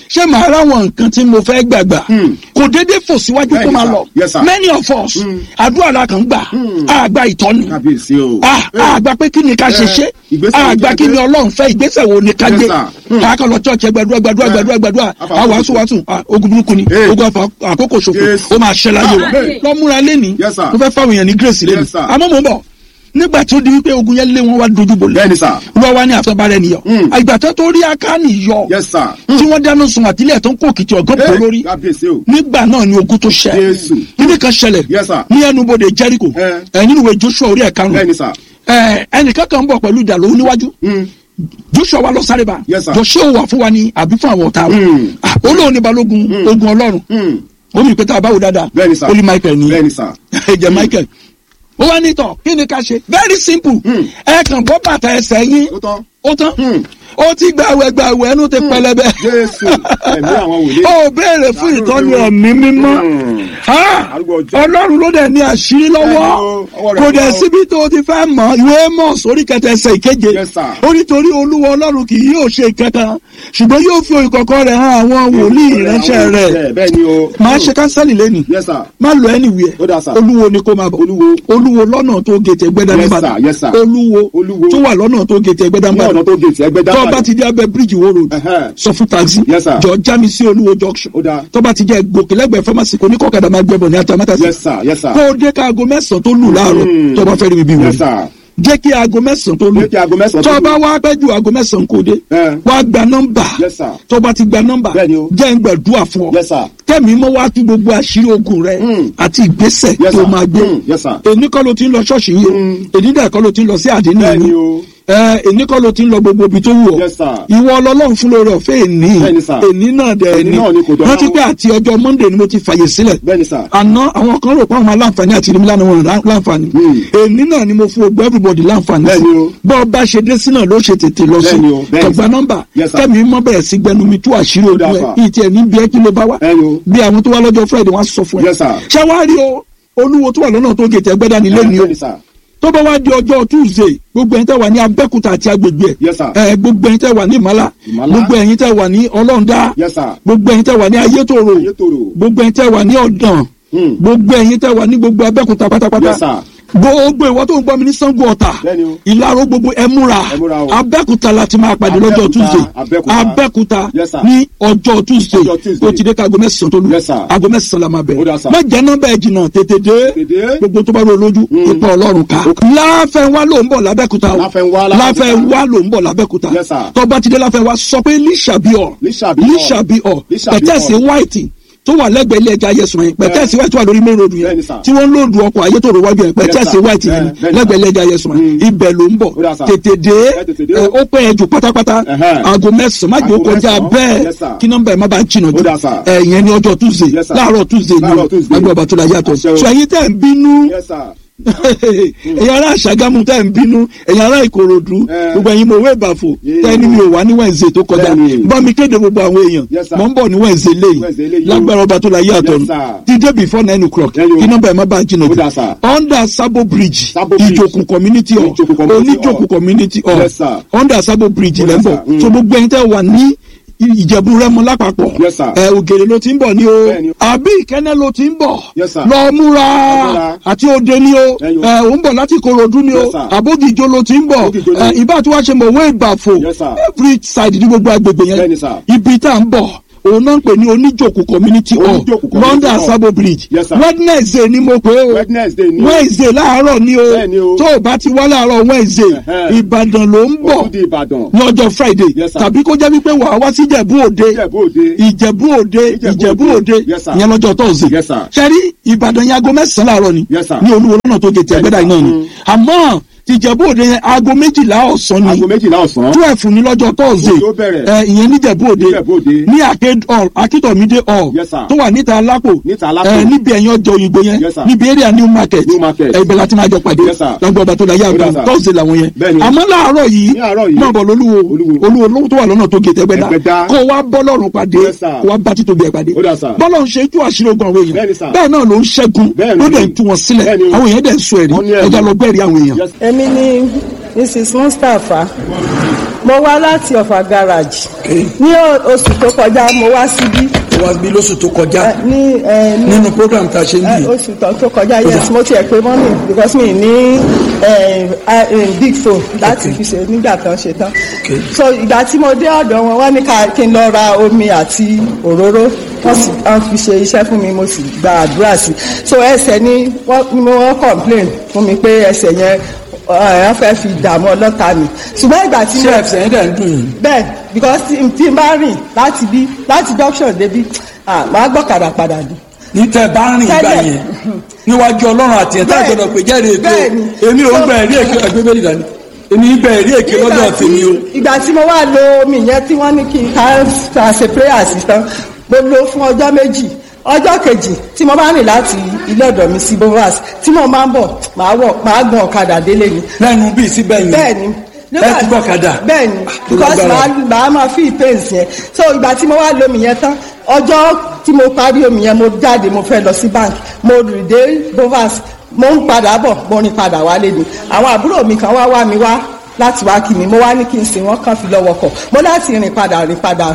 ṣé màá ráwọn nǹkan tí mo fẹ́ gbàgbà kò déédéé fò síwájú kó Bẹ́ẹ̀ni, máa sir. lọ Yes, sir. many of us àdúrà la kàn gbà àgbà ìtọ́ni kábíyèsí o. àgbà pé kí ni ká ṣe Eh, ṣe ìgbésẹ̀ wo àgbà ni kí ká ni gbé? ọlọ́run fẹ́ ìgbésẹ̀ wo ni ká Yes, gbé sir. Hmm. káàkiri lọ church ẹ gbàdúrà gbàdúrà Eh. gbàdúrà gbàdúrà Afa àwọn àkókò. wàásù wàásù ah, ogun burúkú ni Eh. ogun afa àkókò ṣòfò Yes. ó máa ṣẹ láyé wa Amen. lọ́múra lẹ́ni Yes, sir. mo fẹ́ fáwọn èèyàn ní grace lẹ́ni Yes, sir. àmọ́ mo ń bọ̀ nígbà tí ó di wípé ogun yẹn lé wọn wá dojú bolẹ̀ bẹ́ẹ̀ni sà. wọ́n wá ní àfẹ́bárẹ́ nìyọ Hmm. ìgbà tó tó rí akáni yọ yes sir. tí wọ́n dáná sun àtìlẹ̀ tó ń kó òkìtì ọ̀gán pọ̀ lórí kábíyèsí o. nígbà náà ni ogun tó ṣẹ Jésù. kíní kan ṣẹlẹ̀ Yes, sir. ní ẹnubodè Jericho Eh. ẹ nínú ìwé Joshua orí ẹ̀ka bẹ́ẹ̀ni sà. ẹnìkan kan ń bọ̀ pẹ̀lú ìjà lówó níwájú Mm. Joshua wa lọ sáré ba Yes, sir. Joshua wà fún wa ní àbí fún àwọn ọ̀tá Mm. wa Ah, olóhùn ní balógun ogun Ọlọ́run Mm. ó ní ìpẹ́tà àbáwò dáadáa bẹ́ẹ̀ni sà. ó ní Michael ní bẹ́ẹ̀ni sà. ẹ̀jẹ̀ Michael ó wá nítọ̀ kí ni ká ṣe very simple Mm. ẹ kàn bọ́ bàtà ẹsẹ̀ yín ó tán. ó tán Mm. ó ti gbàwẹ̀ gbàwẹ̀ ẹnu ti pẹlẹbẹ Jésù. ẹ̀mí àwọn wòlíì. ó béèrè fún ìtọ́ni ẹ̀mí mímọ́ Mm. Ah, Arúgbó ọjọ́. ọlọ́run ló dẹ̀ ní àṣírí lọ́wọ́ Bẹ́ẹ̀ni o, ọwọ́ rẹ̀ kò dẹ̀ wà o. síbi tó o ti fẹ́ mọ̀ ìwé mọ̀ sórí kẹtẹ ẹsẹ̀ ìkeje Yes, sir. ó nítorí olúwa ọlọ́run kì yóò ṣe kankan ṣùgbọ́n yóò fi ìkọ̀kọ̀ rẹ̀ hàn àwọn wòlíì ìránṣẹ́ rẹ̀ bẹ́ẹ̀ni o. máa ṣe kánsẹ́lì lẹ́nu yes sir. má lọ anywhere Ó dáa, sir. olúwo ni kó máa bọ̀ Olúwo. olúwo lọ́nà tó gètè gbẹ́dá Yes, nìbàdàn sir. Yes, sir. olúwo Olúwo. tó wà lọ́nà tó gètè gbẹ́dá ní ọ̀nà nìbàdàn tó gèètì ẹgbẹ́ tó dábàá. bá ti dé abẹ́ bíríìjì wo road Ẹhẹ́. sọ fún taxi Yes, sir. jọ já mi sí olúwo junction Ó dáa. tó bá ti jẹ́ gòkèlẹ́gbẹ̀ẹ́ pharmacy kò ní kọ́kadà máa gbẹ́bọ̀ ní atamátàsí yes sir. yes sir. kó o dé ká aago mẹ́sàn-án tó lù láàárọ̀ Mm. tó bá fẹ́ rí mi bí wọ́n yes sir. jẹ́ kí aago mẹ́sàn-án tó lù Jẹ́ kí aago mẹ́sàn-án tó tó lù. bá wá pẹ́ ju aago mẹ́sàn-án kò dé Eh. wá gba nọ́mbà Yes, sir. tó bá ti gba nọ́mbà Bẹ́ẹ̀ni o. jẹ́ ń gbàdúrà fún ọ yes sir. kẹ́mi mọ́ wá tú gbogbo àṣírí ogun rẹ Mm. àti ìgbésẹ̀ Yes, tó sir. máa gbé Mm. Yes, sir. èní kọ́ ló ti ń lọ ṣọ́ọ̀ṣì yìí o èní dẹ̀ kọ́ ló ti ń lọ sí àdínní bẹ́ẹ̀ni yìí o. ẹ èní kọ́ ló ti ń lọ gbogbo ibi tó wù ọ́ Yes, sir. ìwọ ọlọ́run fún lórí ọ̀fẹ́ èní Bẹ́ẹ̀ni, sir. èní náà dẹ̀ Èní èní náà ni kò dọ̀la rántí o. pé àti ọjọ́ monday ni mo ti fàyè sílẹ̀ bẹ́ẹ̀ni sir. àná àwọn kan rò pé àwọn aláǹfààní àti ìrìnmílá ni wọn rà láǹfààní Hmm. èní náà ni mo fún ogbó everybody láǹfààní Bẹ́ẹ̀ni o. bọ́ ọba ṣe dé sí náà ló ṣe tètè lọ sí Bẹ́ẹ̀ni o, bẹ́ẹ̀ni tọgbà sir. nọ́mbà Yes, sir. kẹ́mi mọ́ bẹ̀rẹ̀ sí gbẹnu mi tú àṣírí ojú Ó dáa, ẹ̀ sir. ìtì ẹ̀ ní bí ẹ kí ló bá wá Bẹ́ẹ̀ni o. bí àwọn tó wá lọ́jọ́ friday wọ́n á sọ fún ẹ Yes, sir. ṣáwárí o olúwo tó wà lọ́nà tó gètè ẹgbẹ́dá nílé ni o bẹ́ẹ̀ni sir. tó bá wá di ọjọ́ tuesday gbogbo ẹ̀yin tẹ́ wà ní abẹ́kúta àti agbègbè Yes, sir. ẹ̀ gbogbo ẹ̀yin tẹ́ wà ní ìmọ̀lá Ìmọ̀lá. gbogbo ẹ̀yin tẹ́ wà ní ọlọ́ndá yes sir. gbogbo ẹ̀yin tẹ́ wà ní ayétòrò Ayétòrò. gbogbo ẹ̀yin tẹ́ wà ní ọ̀dàn Hmm. gbogbo ẹ̀yin tẹ́ wà ní gbogbo abẹ́kúta pátápátá Yes, sir. gbogbo ìwọ tó ń gbọ́ mi ní sango ọ̀tà Bẹ́ẹ̀ni o. ìlàró gbogbo ẹ múra Ẹ múra o. abẹ́kúta la ti máa pàdé lọ́jọ́ Abẹ́òkúta, tuesday Abẹ́òkúta. abẹ́kúta Yes, sir. ní ọjọ́ tuesday Ọjọ́ Tuesday. tó ti dé ká aago mẹ́sàn-án tó lù Yes, sir. aago mẹ́sàn-án la máa Ó bẹ̀rẹ̀ dáa, sir. má jẹ́ nọ́mbà ẹ̀ jìnnà tètè dé Tètè dé. gbogbo tó bá rò lójú ipa ọlọ́run ká láfẹ̀wá ló ń bọ̀ lábẹ́kúta o Láfẹnwá, Lábẹ́òkúta. láfẹ̀wá ló ń bọ̀ lábẹ́kúta Yes, sir. tó bá ti dé láfẹ̀wá sọ pé lísàbíọ̀ Lísàbíọ̀. lísàbíọ̀ Lísàbíọ̀. pẹ̀tẹ́sì white tó wà lẹ́gbẹ̀ẹ́ ilé ẹja yẹsùn yẹn pẹ̀tẹ́sì white tó wà lórí main road yẹn Bẹ́ẹ̀ni, sir. tí wọ́n ń lòdù ọkọ̀ ayétòrò wájú yẹn pẹ̀tẹ́sì sir. white yẹn Bẹ́ẹ̀- bẹ́ẹ̀ni, lẹ́gbẹ̀ẹ́ ilé sir. ẹja yẹsùn yẹn Mm. ibẹ̀ ló ń bọ̀ Ó dáa, sir. tètè dé Ẹ tètè dé ẹ, o. ó pẹ́ ẹ jù pátápátá Ẹhẹ́. aago mẹ́sàn-án má jẹ́ ó Aago kọjá mẹ́sàn-án. bẹ́ẹ̀ Yes, sir. kí nọ́mbà ẹ̀ má bàa jìnnà jù Ó dáa, sir. ẹ̀ yẹn ní ọjọ́ tuesday Yes, sir. láàárọ̀ tuesday ni Láàárọ̀ Tuesday. agbọ̀ bàtúlà yàtọ̀ Àṣẹ o. sọ ẹ̀yin tẹ̀ ń bínú yes sir. ẹ̀yin ará àṣàgámù tẹ́ ń bínú ẹ̀yin ará ìkòròdú Eh. gbogbo ẹ̀yin mọ̀wé ìbàfò Yeah. tẹ́ ní mi ò wá ní wẹ̀ǹsẹ̀ tó kọjá Bẹ́ẹ̀ni. bá mi kéde gbogbo àwọn èèyàn Yes, sir. mọ̀ ń bọ̀ ní wẹ̀ǹsẹ̀ Wednesday léyìí léyìí o. lágbára ọba tó la yé àtọ̀ Yes, sir. dídé before nine o'clock Bẹ́ẹ̀ni o. kí nọ́mbà ẹ̀ má bàa jìnnà Ó dáa, sir. under sabo bridge Sabo Bridge. ìjòkù community hall Ìjòkù community oníjòkù hall. community hall Yes, sir. under sabo bridge Ó lẹ́ dáa, ń bọ̀ sir. Mm. so gbogbo ẹ̀yin tẹ́ wà ní ìjẹ̀bú rẹ́mọ lápapọ̀ Yes, sir. ẹ ògèrè ló ti ń bọ̀ ní o Bẹ́ẹ̀ni o. àbí ìkẹ́nẹ́ ló ti ń bọ̀ Yes, sir. lọ múra múra. àti òde ni o Ẹ̀yin o. ẹ ò ń bọ̀ láti korodu ni o Yes, sir. àbójìjó ló ti ń bọ̀ Àbójìjó ni. ẹ ìbá tí wàá ṣe mọ̀ wé ìbàfò Yes, sir. every side ní gbogbo agbègbè yẹn Bẹ́ẹ̀ni, sir. ibi tá à ń bọ̀ òun náà ń pè ní oníjòkù community hall Oníjòkù community london hall. sabo bridge Yes, sir. wednesday ni mo pè é o wednesday ni. wednesday láàárọ̀ ni o Bẹ́ẹ̀ni o. tó o bá ti wá láàárọ̀ wednesday Ẹ̀hẹ́. ìbàdàn ló ń ó bọ̀ tún di ìbàdàn. ní ọjọ́ friday Yes, sir. tàbí kó jẹ́ wípé wàá wá sí ìjẹ̀bú òde ìjẹ̀bú òde. ìjẹ̀bú òde Ìjẹ̀bú ìjẹ̀bú Òde. òde Yes, sir. ìyẹn lọ́jọ́ tọ́sí. Yes, sir. sẹ́rí ìbàdàn yẹn aago mẹ́sàn-án láàárọ̀ ni Yes, sir. ní olúwo lọ́nà tó gètè ẹgbẹ́dá iná ni Mm. àmọ́ tìjẹ̀bú òde yẹn aago méjìlá ọ̀sán ni aago méjìlá ọ̀sán. twelve ní lọ́jọ́ tọ́sí. Òde ó bẹ̀rẹ̀. ẹ ìyẹn níjẹ̀bú òde Níjẹ̀bú Òde. ní arcade hall akíntọ̀mídé hall Yes, sir. tó wà níta alápò Níta Alápò. ẹ níbi ẹ̀yìn ọjọ́ òyìnbó yẹn Yes, sir. níbi area new market New market. ẹ ibẹ̀ láti máa jọ pàdé Yes, sir. lọ́gbọ̀n ọba tó la yá Ó dà, àgbà sir. tọ́sí làwọn yẹn Bẹ́ẹ̀ni. àmọ́ láàárọ̀ yìí Ní àárọ̀ yìí. náà bọ̀ lólúwo Olúwo. olúwo lówó tó wà lọ́nà tó gètè ẹgbẹ́dá Ẹgbẹ́dá. kó wá bọ́lọ́run pàdé Yes, sir. kó wá bá títóbi ẹ̀ pàdé Ó dà, sir. bọ́lọ́run ṣe tú àṣírí ogun àwọn Bẹ́ẹ̀ni, èèyàn sir. bẹ́ẹ̀ náà ló ń ṣẹ́gun Bẹ́ẹ̀ni. ló dẹ̀ ń tú wọn sílẹ̀ Bẹ́ẹ̀ni o. àwọn èèyàn dẹ̀ ń sọ ẹ̀rí Wọ́n ní ẹ̀rí. ẹja lọ gbẹ́rì àwọn èèyàn Yes. èmi ni mrs mustapha mo wá láti ọ̀fà garage ní o- oṣù tó kọjá mo wá síbí wá gbé lóṣù tó kọjá ẹ, ní ẹ, ní nínú program tá a ṣe ń ẹ, bì oṣù tó tó kọjá yes mo tiẹ̀ pé mọ́mì because mi ní ẹ, ẹ, big phone láti fi ṣe nígbà tán ṣe tán Okay. so ìgbà tí mo dé ọ̀dọ̀ wọn wọ́n ní ká kí n lọ ra omi àti òróró wọ́n sì wọ́n fi ṣe iṣẹ́ fún mi mo sì gba àdúrà sí so ẹsẹ̀ ni wọ́n ni mo wọ́n complain fún mi pé ẹsẹ̀ yẹn ẹ, wọ́n fẹ́ fi dààmú ọlọ́ta mi ṣùgbọ́n ìgbà tí ṣé mo ẹ̀fẹ̀ yẹn dẹ̀ ń dùn yìí bẹ́ẹ̀ because tí tí n bá rìn láti bí láti junction débi ah màá gbọ́kadà padà dé. ní tẹ bá rìn ìgbà Tẹ́lẹ̀. yẹn níwájú ọlọ́run àti ẹ̀ta Bẹ́ẹ̀. ìgbọ́dọ̀ pé jẹ́rìí èké Bẹ́ẹ̀ni. o èmi ò ń gba ẹ̀rí èké ẹgbẹ́ bẹ́ẹ̀ dání èmi ń gba ẹ̀rí èké lọ́dọ̀ Nígbà tí- tèmi o ìgbà tí mo wá lo omi yẹn tí wọ́n ní kí n ká ká ṣe prayer sí tán mo lo fún ọjọ́ méjì ọjọ́ kejì tí mo bá rìn láti ilé ọ̀dọ̀ mi sí bovas tí mo máa ń bọ̀ màá wọ̀ màá gun ọ̀kadà délé ni lẹ́nu bíi síbẹ̀ yẹn bẹ́ẹ̀ni ẹ ti gbọ́ kadà bẹ́ẹ̀ni because màá màá máa fi pains yẹn so ìgbà tí mo wá lo omi yẹn tán ọjọ́ tí mo parí omi yẹn mo jáde mo fẹ́ lọ sí bank mo rìn dé bovas mo ń padà bọ̀ mo rìn padà wálé ni àwọn àbúrò mi kan wá wá mi wá láti wá kí mi mo wá ní kí n sìn wọ́n kàn fi lọ́wọ́ kọ̀ mo láti rìn padà rìn padà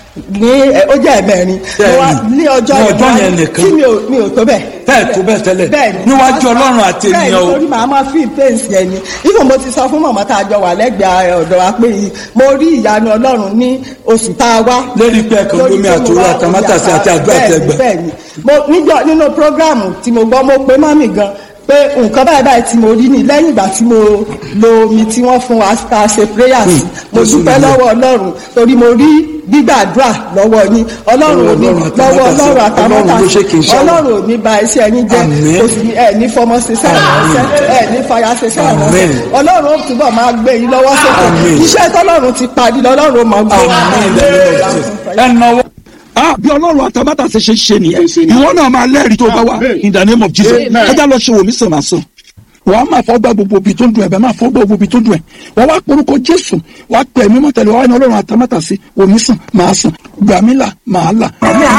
ní ẹ, ó jẹ́ ẹ̀mẹ́rin mo wá Bẹ́ẹ̀ni. ní ọjọ́ Ní ọjọ́ ìwá- yẹn nìkan. tí mi ò mi ò tó bẹ́ẹ̀ bẹ́ẹ̀ tó bẹ́ẹ̀ tẹ́lẹ̀ bẹ́ẹ̀ni níwájú ọlọ́run àti ènìyàn o bẹ́ẹ̀ni torí màá máa fi pains yẹn ni even mo ti sọ fún mọ̀mọ́ tá a jọ wà lẹ́gbẹ̀ẹ́ ọ̀dọ̀ wa pé yìí mo rí ìyanu ọlọ́run ní oṣù tá a wá. lérí pé ẹ̀kan Lórí lómi pé mo àtòrò wá àtàmátàsí àti àdúrà bẹ́ẹ̀ni, tẹgbẹ́ bẹ́ẹ̀ni mo níjọ nínú programu tí mo gbọ́ mo pe mọ́mì gan pé nǹkan báyìí báyìí tí mo rí ni lẹ́yìn ìgbà tí mo lo omi tí wọ́n fún wa tá a ṣe prayers mo Jésù dúpẹ́ nìyẹn. lọ́wọ́ ọlọ́run torí mo rí gbígbàdúrà lọ́wọ́ yín ọlọ́run ò ní Ọlọ́run àtàmátàsé. lọ́wọ́ ọlọ́run Ọlọ́run ló ṣe kì í àtàmátàsé ṣe àwọn. ọlọ́run ò ní ba iṣẹ́ yín jẹ́ Àmín. kò sì ní ẹ̀ ní fọmọ ṣiṣẹ́ ìránṣẹ́ ẹ̀ ní fàyà ṣiṣẹ́ Àmín. ìránṣẹ́ ọlọ́run ó túbọ̀ máa gbé yín lọ́wọ́ sókè Àmín. iṣẹ́ tọ́lọ́run ti parí lọ́lọ́run ó máa gbé ẹ náwó ah bí ọlọ́run àtàbàtà ṣe ṣe ṣe nìyẹn Ṣe nìyẹn. ìwọ náà máa lẹ́rìí tó bá wà Amen. in the name of Jesus Amen. ẹ já lọ ṣe wòmí sàn máa sàn wàá máa fọ́ gbá gbogbo ibi tó ń dùn ẹ̀ bẹ́ẹ̀ máa fọ́ gbá gbogbo ibi tó ń dùn ẹ̀ wàá wá porúkọ Jésù wàá pẹ̀ mí mọ́ tẹ̀lé wàá ní ọlọ́run àtàbàtà sí wòmí sàn máa sàn gbàmílà máa là.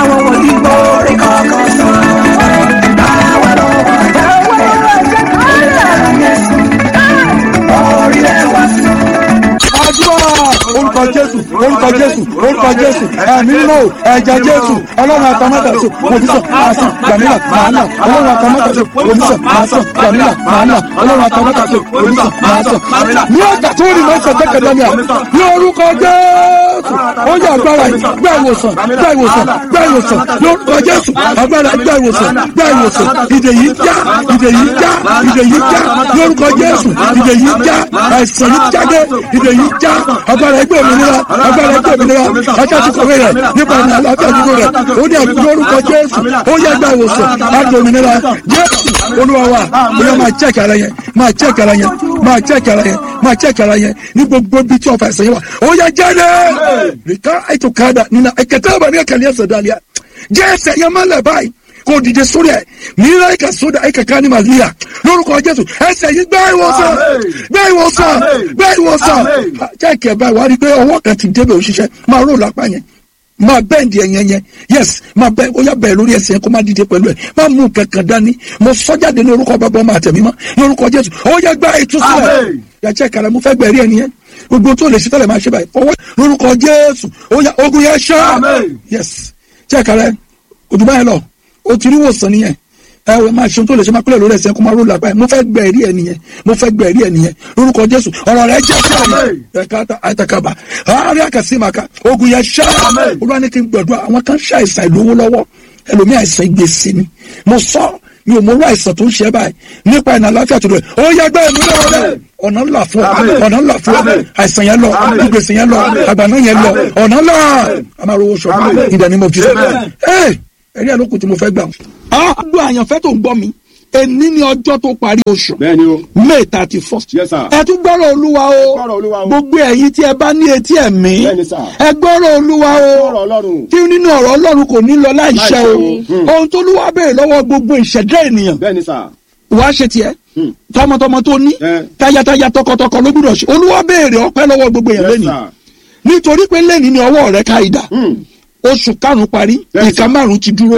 àdúrà orúkọ jésù orúkọ jésù orúkọ jésù ẹ̀mí nínú ẹ̀jẹ̀ jésù ọlọ́run àtàmátàsí òbísọ̀ màásàn gbàmílà màánà ọlọ́run àtàmátàsí òbísọ̀ màásàn gbàmílà màánà ọlọ́run àtàmátàsí òbísọ̀ màásàn gbàmílà. ní ọjà tó rí mọ́sán jẹ́kẹ̀dẹ́ mi à ní orúkọ jésù ó yẹ agbára yìí gbá ìwòsàn gbá ìwòsàn gbá ìwòsàn lórúkọ jésù agbára gbá ìwòsàn gbá ìwòsàn ìdè yìí já ìdè yìí já ìdè yìí já lórúkọ jésù ìdè yìí já àìsàn yìí jáde ìdè yìí já agbára ẹgbẹ́ òmìnira agbára ẹgbẹ́ òmìnira ajáde kọ̀wé rẹ̀ nípa ní àlàáfíà nínú rẹ̀ ó ní àbí lórúkọ jésù ó yẹ gbà ìwòsàn láti òmìnira jésù olúwa wa ó yẹ máa check ara yẹn máa check ara yẹn máa check ara yẹn máa check ara yẹn ní gbogbo bí tí ọ̀fà ẹ̀sẹ̀ yẹn wà ó yẹ jáde rìkà ètò kàdà nínú ẹ̀kẹ́tẹ́ àbáni ẹ̀kẹ́lẹ́ ẹ̀sẹ̀ dàlíà jẹ́ ẹsẹ̀ yẹn má lẹ̀ báyìí kò dìde sórí ẹ̀ mìíràn ẹ̀ka sódà ẹ̀ka ká ní màlíà lórúkọ jésù ẹsẹ̀ yìí gbá ìwòsàn gbá ìwòsàn gbá ìwòsàn jẹ́ẹ̀kì ẹ̀ báyìí wá rí i pé ọwọ́ kan ti débẹ̀ òṣìṣẹ́ máa rò lápá yẹn máa bẹ́ẹ̀ndì ẹ̀yẹn yẹn yes máa bẹ́ẹ̀ ó yà bẹ́ẹ̀ lórí ẹsẹ̀ yẹn kó má dìde pẹ̀lú ẹ̀ má mú kankan dání mo sọ́jáde ní orúkọ bàbá ọmọ àtẹ̀mí mọ́ ní orúkọ jésù ó yẹ gbá ìtúsílẹ̀ yàtọ̀ ìkàrà mo fẹ́ gbẹ̀rí ẹ̀ nìyẹn gbogbo tó lè ṣe tẹ́lẹ̀ máa ṣe báyìí ọwọ́ lórúkọ jésù ó yà ogun yẹn ṣá yes jẹ́ ìkàrà ojú báyìí lọ o ti rí wòsàn nìyẹn ẹ wẹ máa ṣe ohun tó lè ṣe máa kúlẹ̀ lórí ẹsẹ̀ kó máa ró làpá ẹ̀ mo fẹ́ gbẹ ẹ̀rí ẹ̀ nìyẹn mo fẹ́ gbẹ ẹ̀rí ẹ̀ nìyẹn lórúkọ jésù ọ̀rọ̀ rẹ̀ jẹ́ fún ọ̀nà ẹ̀ka àtàkàbà àárẹ̀ àkàsímàkà ogun yẹn ṣá olúwa ní kí n gbọ̀dọ̀ àwọn kan ṣe àìsàn ìlówó lọ́wọ́ ẹlòmí àìsàn ìgbésí ni mo sọ mi ò mọ orú àìsàn tó ń ṣe báyìí nípa ìnà àláfíà tó lọ ó yẹ gbẹ ẹ̀mí lọ́wọ́ rẹ̀ ọ̀nà ńlá fún ọ ọ̀nà ńlá fún ọ àìsàn yẹn lọ ìgbésí yẹn lọ àgbàná yẹn lọ ọ̀nà ńlá àmàlówó sọ ìdánimọ̀ fi ẹ̀ ẹ̀rí àlókù tí mo fẹ́ gbà. àádọ́ àyànfẹ́ tó ń gbọ́ mi èní ni ọjọ́ tó parí oṣù bẹ́ẹ̀ni o may thirty first Yes, sir. ẹ tún gbọ́rọ̀ olúwa o gbọ́rọ̀ Olúwa o. gbogbo ẹ̀yin tí ẹ bá ní etí ẹ̀mí Bẹ́ẹ̀ni, sir. ẹ gbọ́rọ̀ olúwa o ọ̀rọ̀ ọlọ́run tí nínú ọ̀rọ̀ ọlọ́run kò ní lọ láìṣẹ Láìṣẹ o o. Hmm. ohun tó lúwa béèrè lọ́wọ́ gbogbo ìṣẹ̀dá ènìyàn bẹ́ẹ̀ni sà wàá ṣe tiẹ̀ Hmm. tọmọtọmọ tó ní Eh. tayataya tọkọtọkọ ló gbúdọ̀ ṣe olúwa béèrè ọpẹ́ lọ́wọ́ gbogbo èèyàn Yes, lẹ́nìí sir. nítorí pé lẹ́nìí ni ọwọ́ rẹ ká ìdá Hmm. oṣù karùn-ún parí Yes, ìka sir. márùn-ún ti dúró Eh.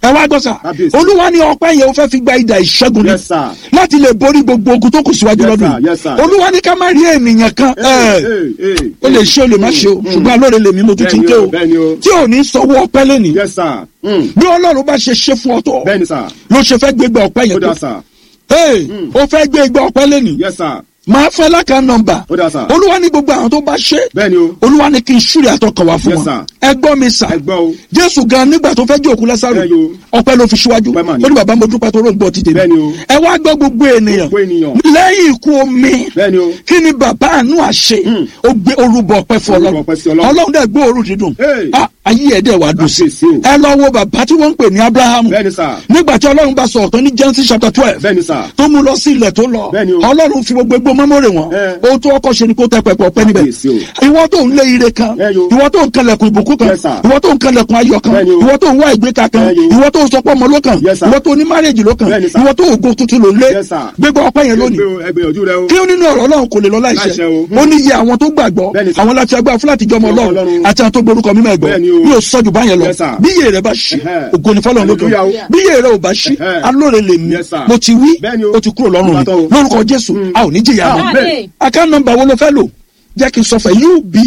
ẹ wá gbọ́ sà Kábíyèsí. olúwa ní ọpẹ́ yẹn ó fẹ́ fi gba ìdà ìṣẹ́gun ni Yes, sir. láti lè borí gbogbo ogun tó kù síwájú Yes, lọ́dún sir. Yes, sir. olúwa ní ká má rí ènìyàn kan ẹ̀, ó lè ṣe ó lè má ṣe o ṣùgbọ́n alóore lèmi mo tún ti ń ké o Bẹ́ẹ̀ni o. tí ò ní sanwó ọpẹ́ lẹ́nìí yes sir Mm. bí ọlọ́run bá ṣe ṣe fún ọ tó bẹ́ẹ̀ni sir ló ṣe fẹ́ gbégbá ọpẹ́ ó yẹn dà tó sir Hey, ó fẹ́ gbégbá ọpẹ́ lẹ́nìí yes sir máa fẹ́ lákà nọmbà ó dà sir olúwa ní gbogbo àwọn tó bá ṣe bẹ́ẹ̀ni o olúwa ní kí n ṣúrì àtọkàn wá fún Yes, wọn sir. ẹ gbọ́ mi sà ẹ gbọ́ o jésù gan nígbà tó fẹ́ jẹ́ òkú lásàrò Bẹ́ẹ̀ni o. ọpẹ́ ló fi síwájú Ọpẹ́ mà ni. ó ní bàbá mo dúpẹ́ tó rògbò ti dèmi Bẹ́ẹ̀ni o. ẹ wá gbọ́ gbogbo ènìyàn Gbogbo ènìyàn. lẹ́yìn ikú omi bẹ́ẹ̀ni o kí ni bàbá àánú àṣẹ Hmm. ó gbé orúbọ ọpẹ́ fún Orúbọ ọlọ́run ọpẹ́ sí Ọlọ́run. ọlọ́run dẹ̀ gbé òórùn dídùn Hey. Ah, ayé ẹ̀ dẹ̀ wá dùn sí Kábíyèsí o. ẹ lọ wo bàbá tí wọ́n ń pè ní abrahamu bẹ́ẹ̀ni sir nígbà tí ọlọ́run bá sọ ọ̀tọ̀ ní genesis chapter twelve bẹ́ẹ̀ni sir tó mú lọ sí ilẹ̀ tó lọ Bẹ́ẹ̀ni o. ọlọ́run fi gbogbo egbò mọ́mọ́rè wọn Eh. ohun tó ọkọ̀ ṣe ni kó tẹ pẹpẹ ọpẹ́ níbẹ̀ Kábíyèsí o. ìwọ tó ń lé ire kan Eh, yo. ìwọ tó ń kanlẹ̀kùn ìbùkún kan Yes, sir. ìwọ tó ń kanlẹ̀kùn ayọ̀ kan Bẹ́ẹ̀ni o. ìwọ tó ń wá ìgbéka kan Eh, yo. ìwọ tó ń sọpọ̀ ọmọ ló kan Yes, sir. ìwọ tó ní márèjì ló kan Bẹ́ẹ̀ni, sir. ìwọ tó ògo tuntun ló ń lé Yes, sir. gbégbá ọpẹ́ yẹn lónìí Ẹ gbìyànjú rẹ o kí ó nínú ọ̀rọ̀ ọlọ́run kò lè lọ láìṣẹ Láìṣẹ o. ó ní iye àwọn tó gbàgbọ́ Bẹ́ẹ̀ni, sir. àwọn láti agbára fúláàtì jọmọ Jọmọ ọlọ́run Ọlọ́run. àti àwọn tó gborúkọ mímọ́ ẹ̀gbọ́ Bẹ́ẹ̀ni o. yóò sọ́jú báyẹn lọ Yes, sir. bí iye rẹ bá ṣí Ẹhẹ́. ògo ni fọlọ́run lókè Hallelujah o. bí iye rẹ ò bá ṣí Ẹhẹ́. alóore lè mí Yes, sir. mo ti wí Bẹ́ẹ̀ni o. ó ti kúrò lọ́rùn mi Ìbátan o. lórúkọ jésù a ò ní jìyà mọ́ Amen. account number wo ló fẹ́ lò jẹ́ kí n sọ fẹ́ uba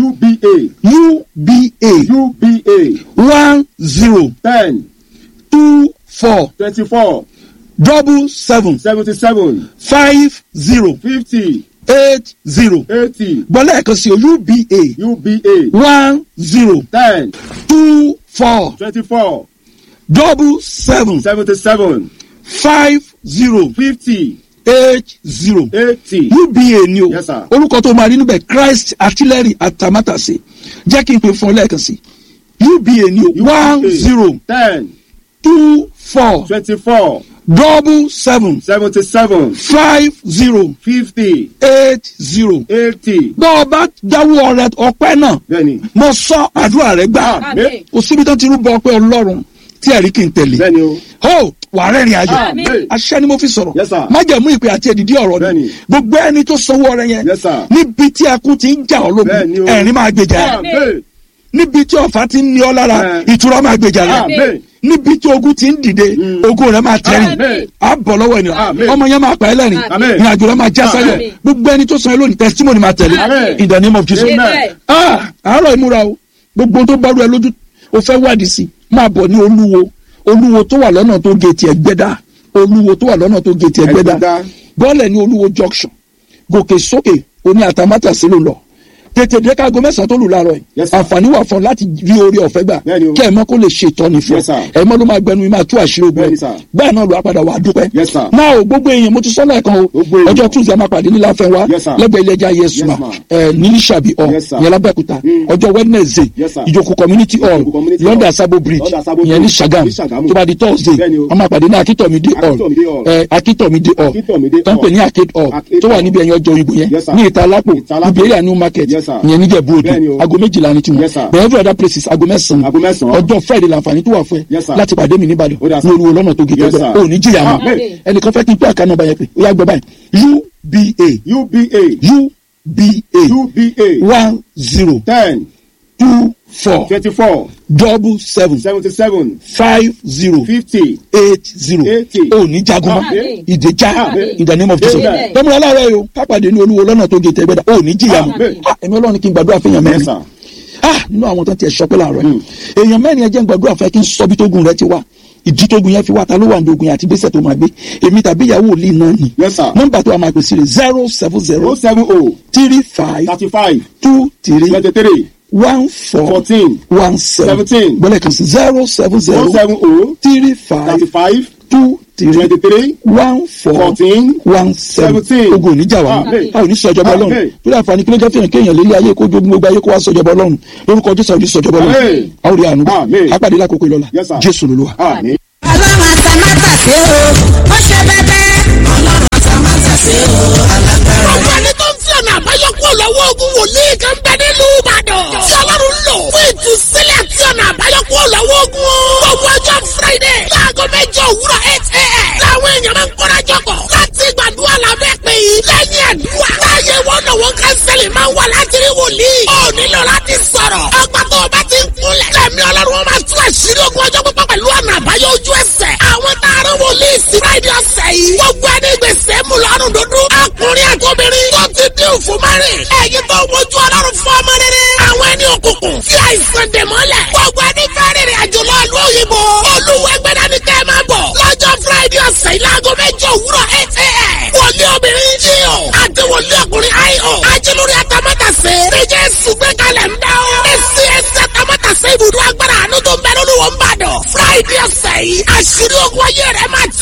uba uba uba one zero ten two four twenty-four double seven seventy-seven five zero fifty eight zero eighty gbọ́dọ̀ ẹ̀kan sí o uba uba one zero ten two four twenty-four double seven seventy-seven five zero fifty eight zero eighty uba ni o Yes, sir. orúkọ tó máa rí níbẹ̀ christ artillery atamátàsé jẹ́ kí n pè fún ọ lẹ́ẹ̀kan sí uba ni o one zero ten two four twenty-four double seven seventy-seven five zero fifty eight zero eighty bọ́ ọ bá dáwọ́ rẹ ọpẹ́ náà bẹ́ẹ̀ni mo sọ àdúrà rẹ gbà Àmín. kò síbi tó ti rúbọ ọpẹ́ ọlọ́run tí ẹ̀rí kì í tẹ̀lé bẹ́ẹ̀ni o ó wà rẹ́rìn ayọ̀ Àmín. aṣẹ́ ni mo fi sọ̀rọ̀ Yes, sir. májẹ̀mú ìpè àti èdìdí ọ̀rọ̀ ni Bẹ́ẹ̀ni. gbogbo ẹni tó sanwó ọrẹ yẹn Yes, sir. níbi tí ẹkún ti ń jà ọ́ Bẹ́ẹ̀ni lógun o. ẹ̀rín máa gbèjà rẹ̀ Àmín. níbi tí ọ̀fà ti ń ní ọ lára Ẹ̀. ìtura máa gbèjà rẹ̀ Àmín. níbi tí ogun ti ń dìde ogun rẹ̀ máa tẹ̀rìn Àmín. á bọ̀ lọ́wọ́ ènìyàn Àmín. ọmọ yẹn máa pa ẹ́ lẹ́rìn Àmín. ní àjò rẹ̀ máa já sáyẹ̀ Àmín. gbogbo ẹni tó san ẹ́ lónìí testimony máa tẹ̀lé Àmín. in the name of Jesus Amen. ah àárọ̀ ìmúra o gbogbo tó bá rú ẹ lójú o fẹ́ wádìí sí máa bọ̀ ní olúwo olúwo tó wà lọ́nà tó géètì ẹgbẹ́dá olúwo tó wà lọ́nà tó géètì ẹgbẹ́dá Ẹgbẹ́dá. bọ́ọ̀lẹ̀ ní olúwo junction gòkè sókè oní àtàmátàsí ló lọ tètè dé kágo mẹ́sàn-án tó lù láàárọ̀ yìí Yes, sir. àǹfààní wà fún ọ láti rí orí ọ̀fẹ́ gbà Bẹ́ẹ̀ni o. kẹ́ ẹ̀ mọ́ kó lè ṣe ìtọ́ni fún Yes, ọ sir. ẹ̀ mọ́ ló máa gbẹnu mi máa tú àṣírí ogun Bẹ́ẹ̀ni, ẹ̀ sir. bẹ́ẹ̀ náà ló apàdà wà á dúpẹ́ Yes, sir. náà o gbogbo èèyàn mo ti sọ́nà ẹ̀kan o Gbogbo èèyàn. ọjọ́ tuesday a máa pàdé ní láfẹ́wá Yes, sir. lẹ́gbẹ̀ẹ́ ilé ẹja yesuma Yes, ma'am. ẹ̀ ní sàbí ọ Yes, sir. ìyẹn lábẹ́òkúta Mm. ọjọ́ wednesday Yes, sir. ìjòkó community hall Ìjòkó community london hall. sabo bridge London Sabo ìyẹn ní Bridge. sagam Ní Ṣàgámù. tó bá di thursday Bẹ́ẹ̀ni o. a máa pàdé ní akitomide hall Akitomide hall. ẹ̀ akitomide hall Akitomide tó ń pè hall. ní arcade hall Arcade tó wà hall. níbi ẹ̀yìn ọjọ́ ìbò yẹn Yes, sir. ní ìta alápò Ìta Alápò. ibi area new market Yes, sir. ìyẹn níjẹ̀bú Bẹ́ẹ̀ni odò o. aago méjìlá ni tiwọn Yes, sir. bẹ̀rẹ̀ every other places aago mẹ́sàn-án Aago mẹ́sàn-án. ọjọ́ friday làǹfààní tó wà fún ẹ Yes, sir. láti pàdé mi níbàdàn Ó dà, ní sir. olúwo lọ́nà tó gé Yes, tẹ́gbẹ́ sir. ò ní jìyà mọ́ Amen. ẹnìkan fẹ́ kí n pé àká nọ́mbà yẹn pé ó yá gbọ́ báyìí uba uba uba uba one zero ten two four twenty-four double seven seventy-seven five zero fifty eight zero Eighty. ò ní jagunmọ́ Amen. ìdèjà Amen. in the name of Jesus Amen. tọ́múlá aláàárọ̀ yìí o kápàdé ní olúwo lọ́nà tó gé tẹ́gbẹ́ dà ò ní jìyà mọ́ Amen. Ah, ẹ̀mí ọlọ́run kí n gbàdúrà fún èèyàn Yes, mẹ́rin sir. ah nínú àwọn tó ti ẹ̀ sọpẹ́ láàárọ̀ yìí èèyàn mẹ́rin ẹ jẹ́ n gbàdúrà fún ẹ kí n sọ bí tógun rẹ ti wá ìdí tógun yẹn fi wá ta ló wà ní ogun yẹn àti gbèsè tó máa gbé èmi tàbí ìyàwó òlì náà ni Yes, sir. nọ́mbà tó a máa pèsè rẹ̀ zero seven zero o seven o three five thirty-five two three twenty-three one four fourteen one seven Seventeen. gbọ́dọ̀ kan sí zero seven o zero seven o three five thirty-five two three twenty-three one four fourteen one seven Seventeen. ogun oníjà wa Amen. a ò ní sọjọba Ọlọ́run Amen. tó dà fani kílódé fihàn kéèyàn lélẹ̀ ayé kó jogún gbogbo ayé kó wá sọjọba Ọlọ́run lórúkọ Jésù àwọn oníṣọjọba Ọlọ́run Amen. a ò rí àánú Amen. apàdé lákòókò ìlọla Yes, sir. Jésù lolúwa. àmín. ọlọ́run àtàmátàsé o ó ṣe bẹ́bẹ́. ọlọ́run àtàmátàsé o alágbára. Gbogbo ẹni tó ń fi ọ̀nà àbáyọ kúrò lọ́wọ́ ogun wòlíì kan bẹ nílùú Ìbàdàn. Tí Ọlọ́run ń lò fún ìtúsílẹ̀ àti ọ̀nà àbáyọ kúrò lọ́wọ́ ogun. Gbogbo ọjọ́ Friday láago mẹ́jọ òwúrọ̀ eight a.m. Láwọn èèyàn máa ń kóra jọpọ̀ láti gbàdúrà lábẹ́ pé yìí lẹ́yìn àdúrà. Láyé wọn náà wọn kánsẹ́lì máa ń wà láti rí wòlíì. Ó nílò láti sọ̀rọ̀. Ọgbà tó o bá ti ń kúnlẹ̀. Lẹ́mi Ọlọ́run wọn máa tú àṣírí ogun ọjọ́ pípọ̀ pẹ̀lú ọ̀nà àbáyọ rìn. ẹ̀yin tó wojú ọlọ́run fún ọmọ rere. àwọn ẹni òkùnkùn tí àìsàn dè mọ́lẹ̀. gbogbo ẹni fẹ́ rìnrìn àjò lọ ìlú òyìnbó. olúwẹ̀gbẹ̀dá ni kẹ́ ẹ máa bọ̀. lọ́jọ́ friday ọ̀sẹ̀ ìlàgọ́ mẹ́jọ òwúrọ̀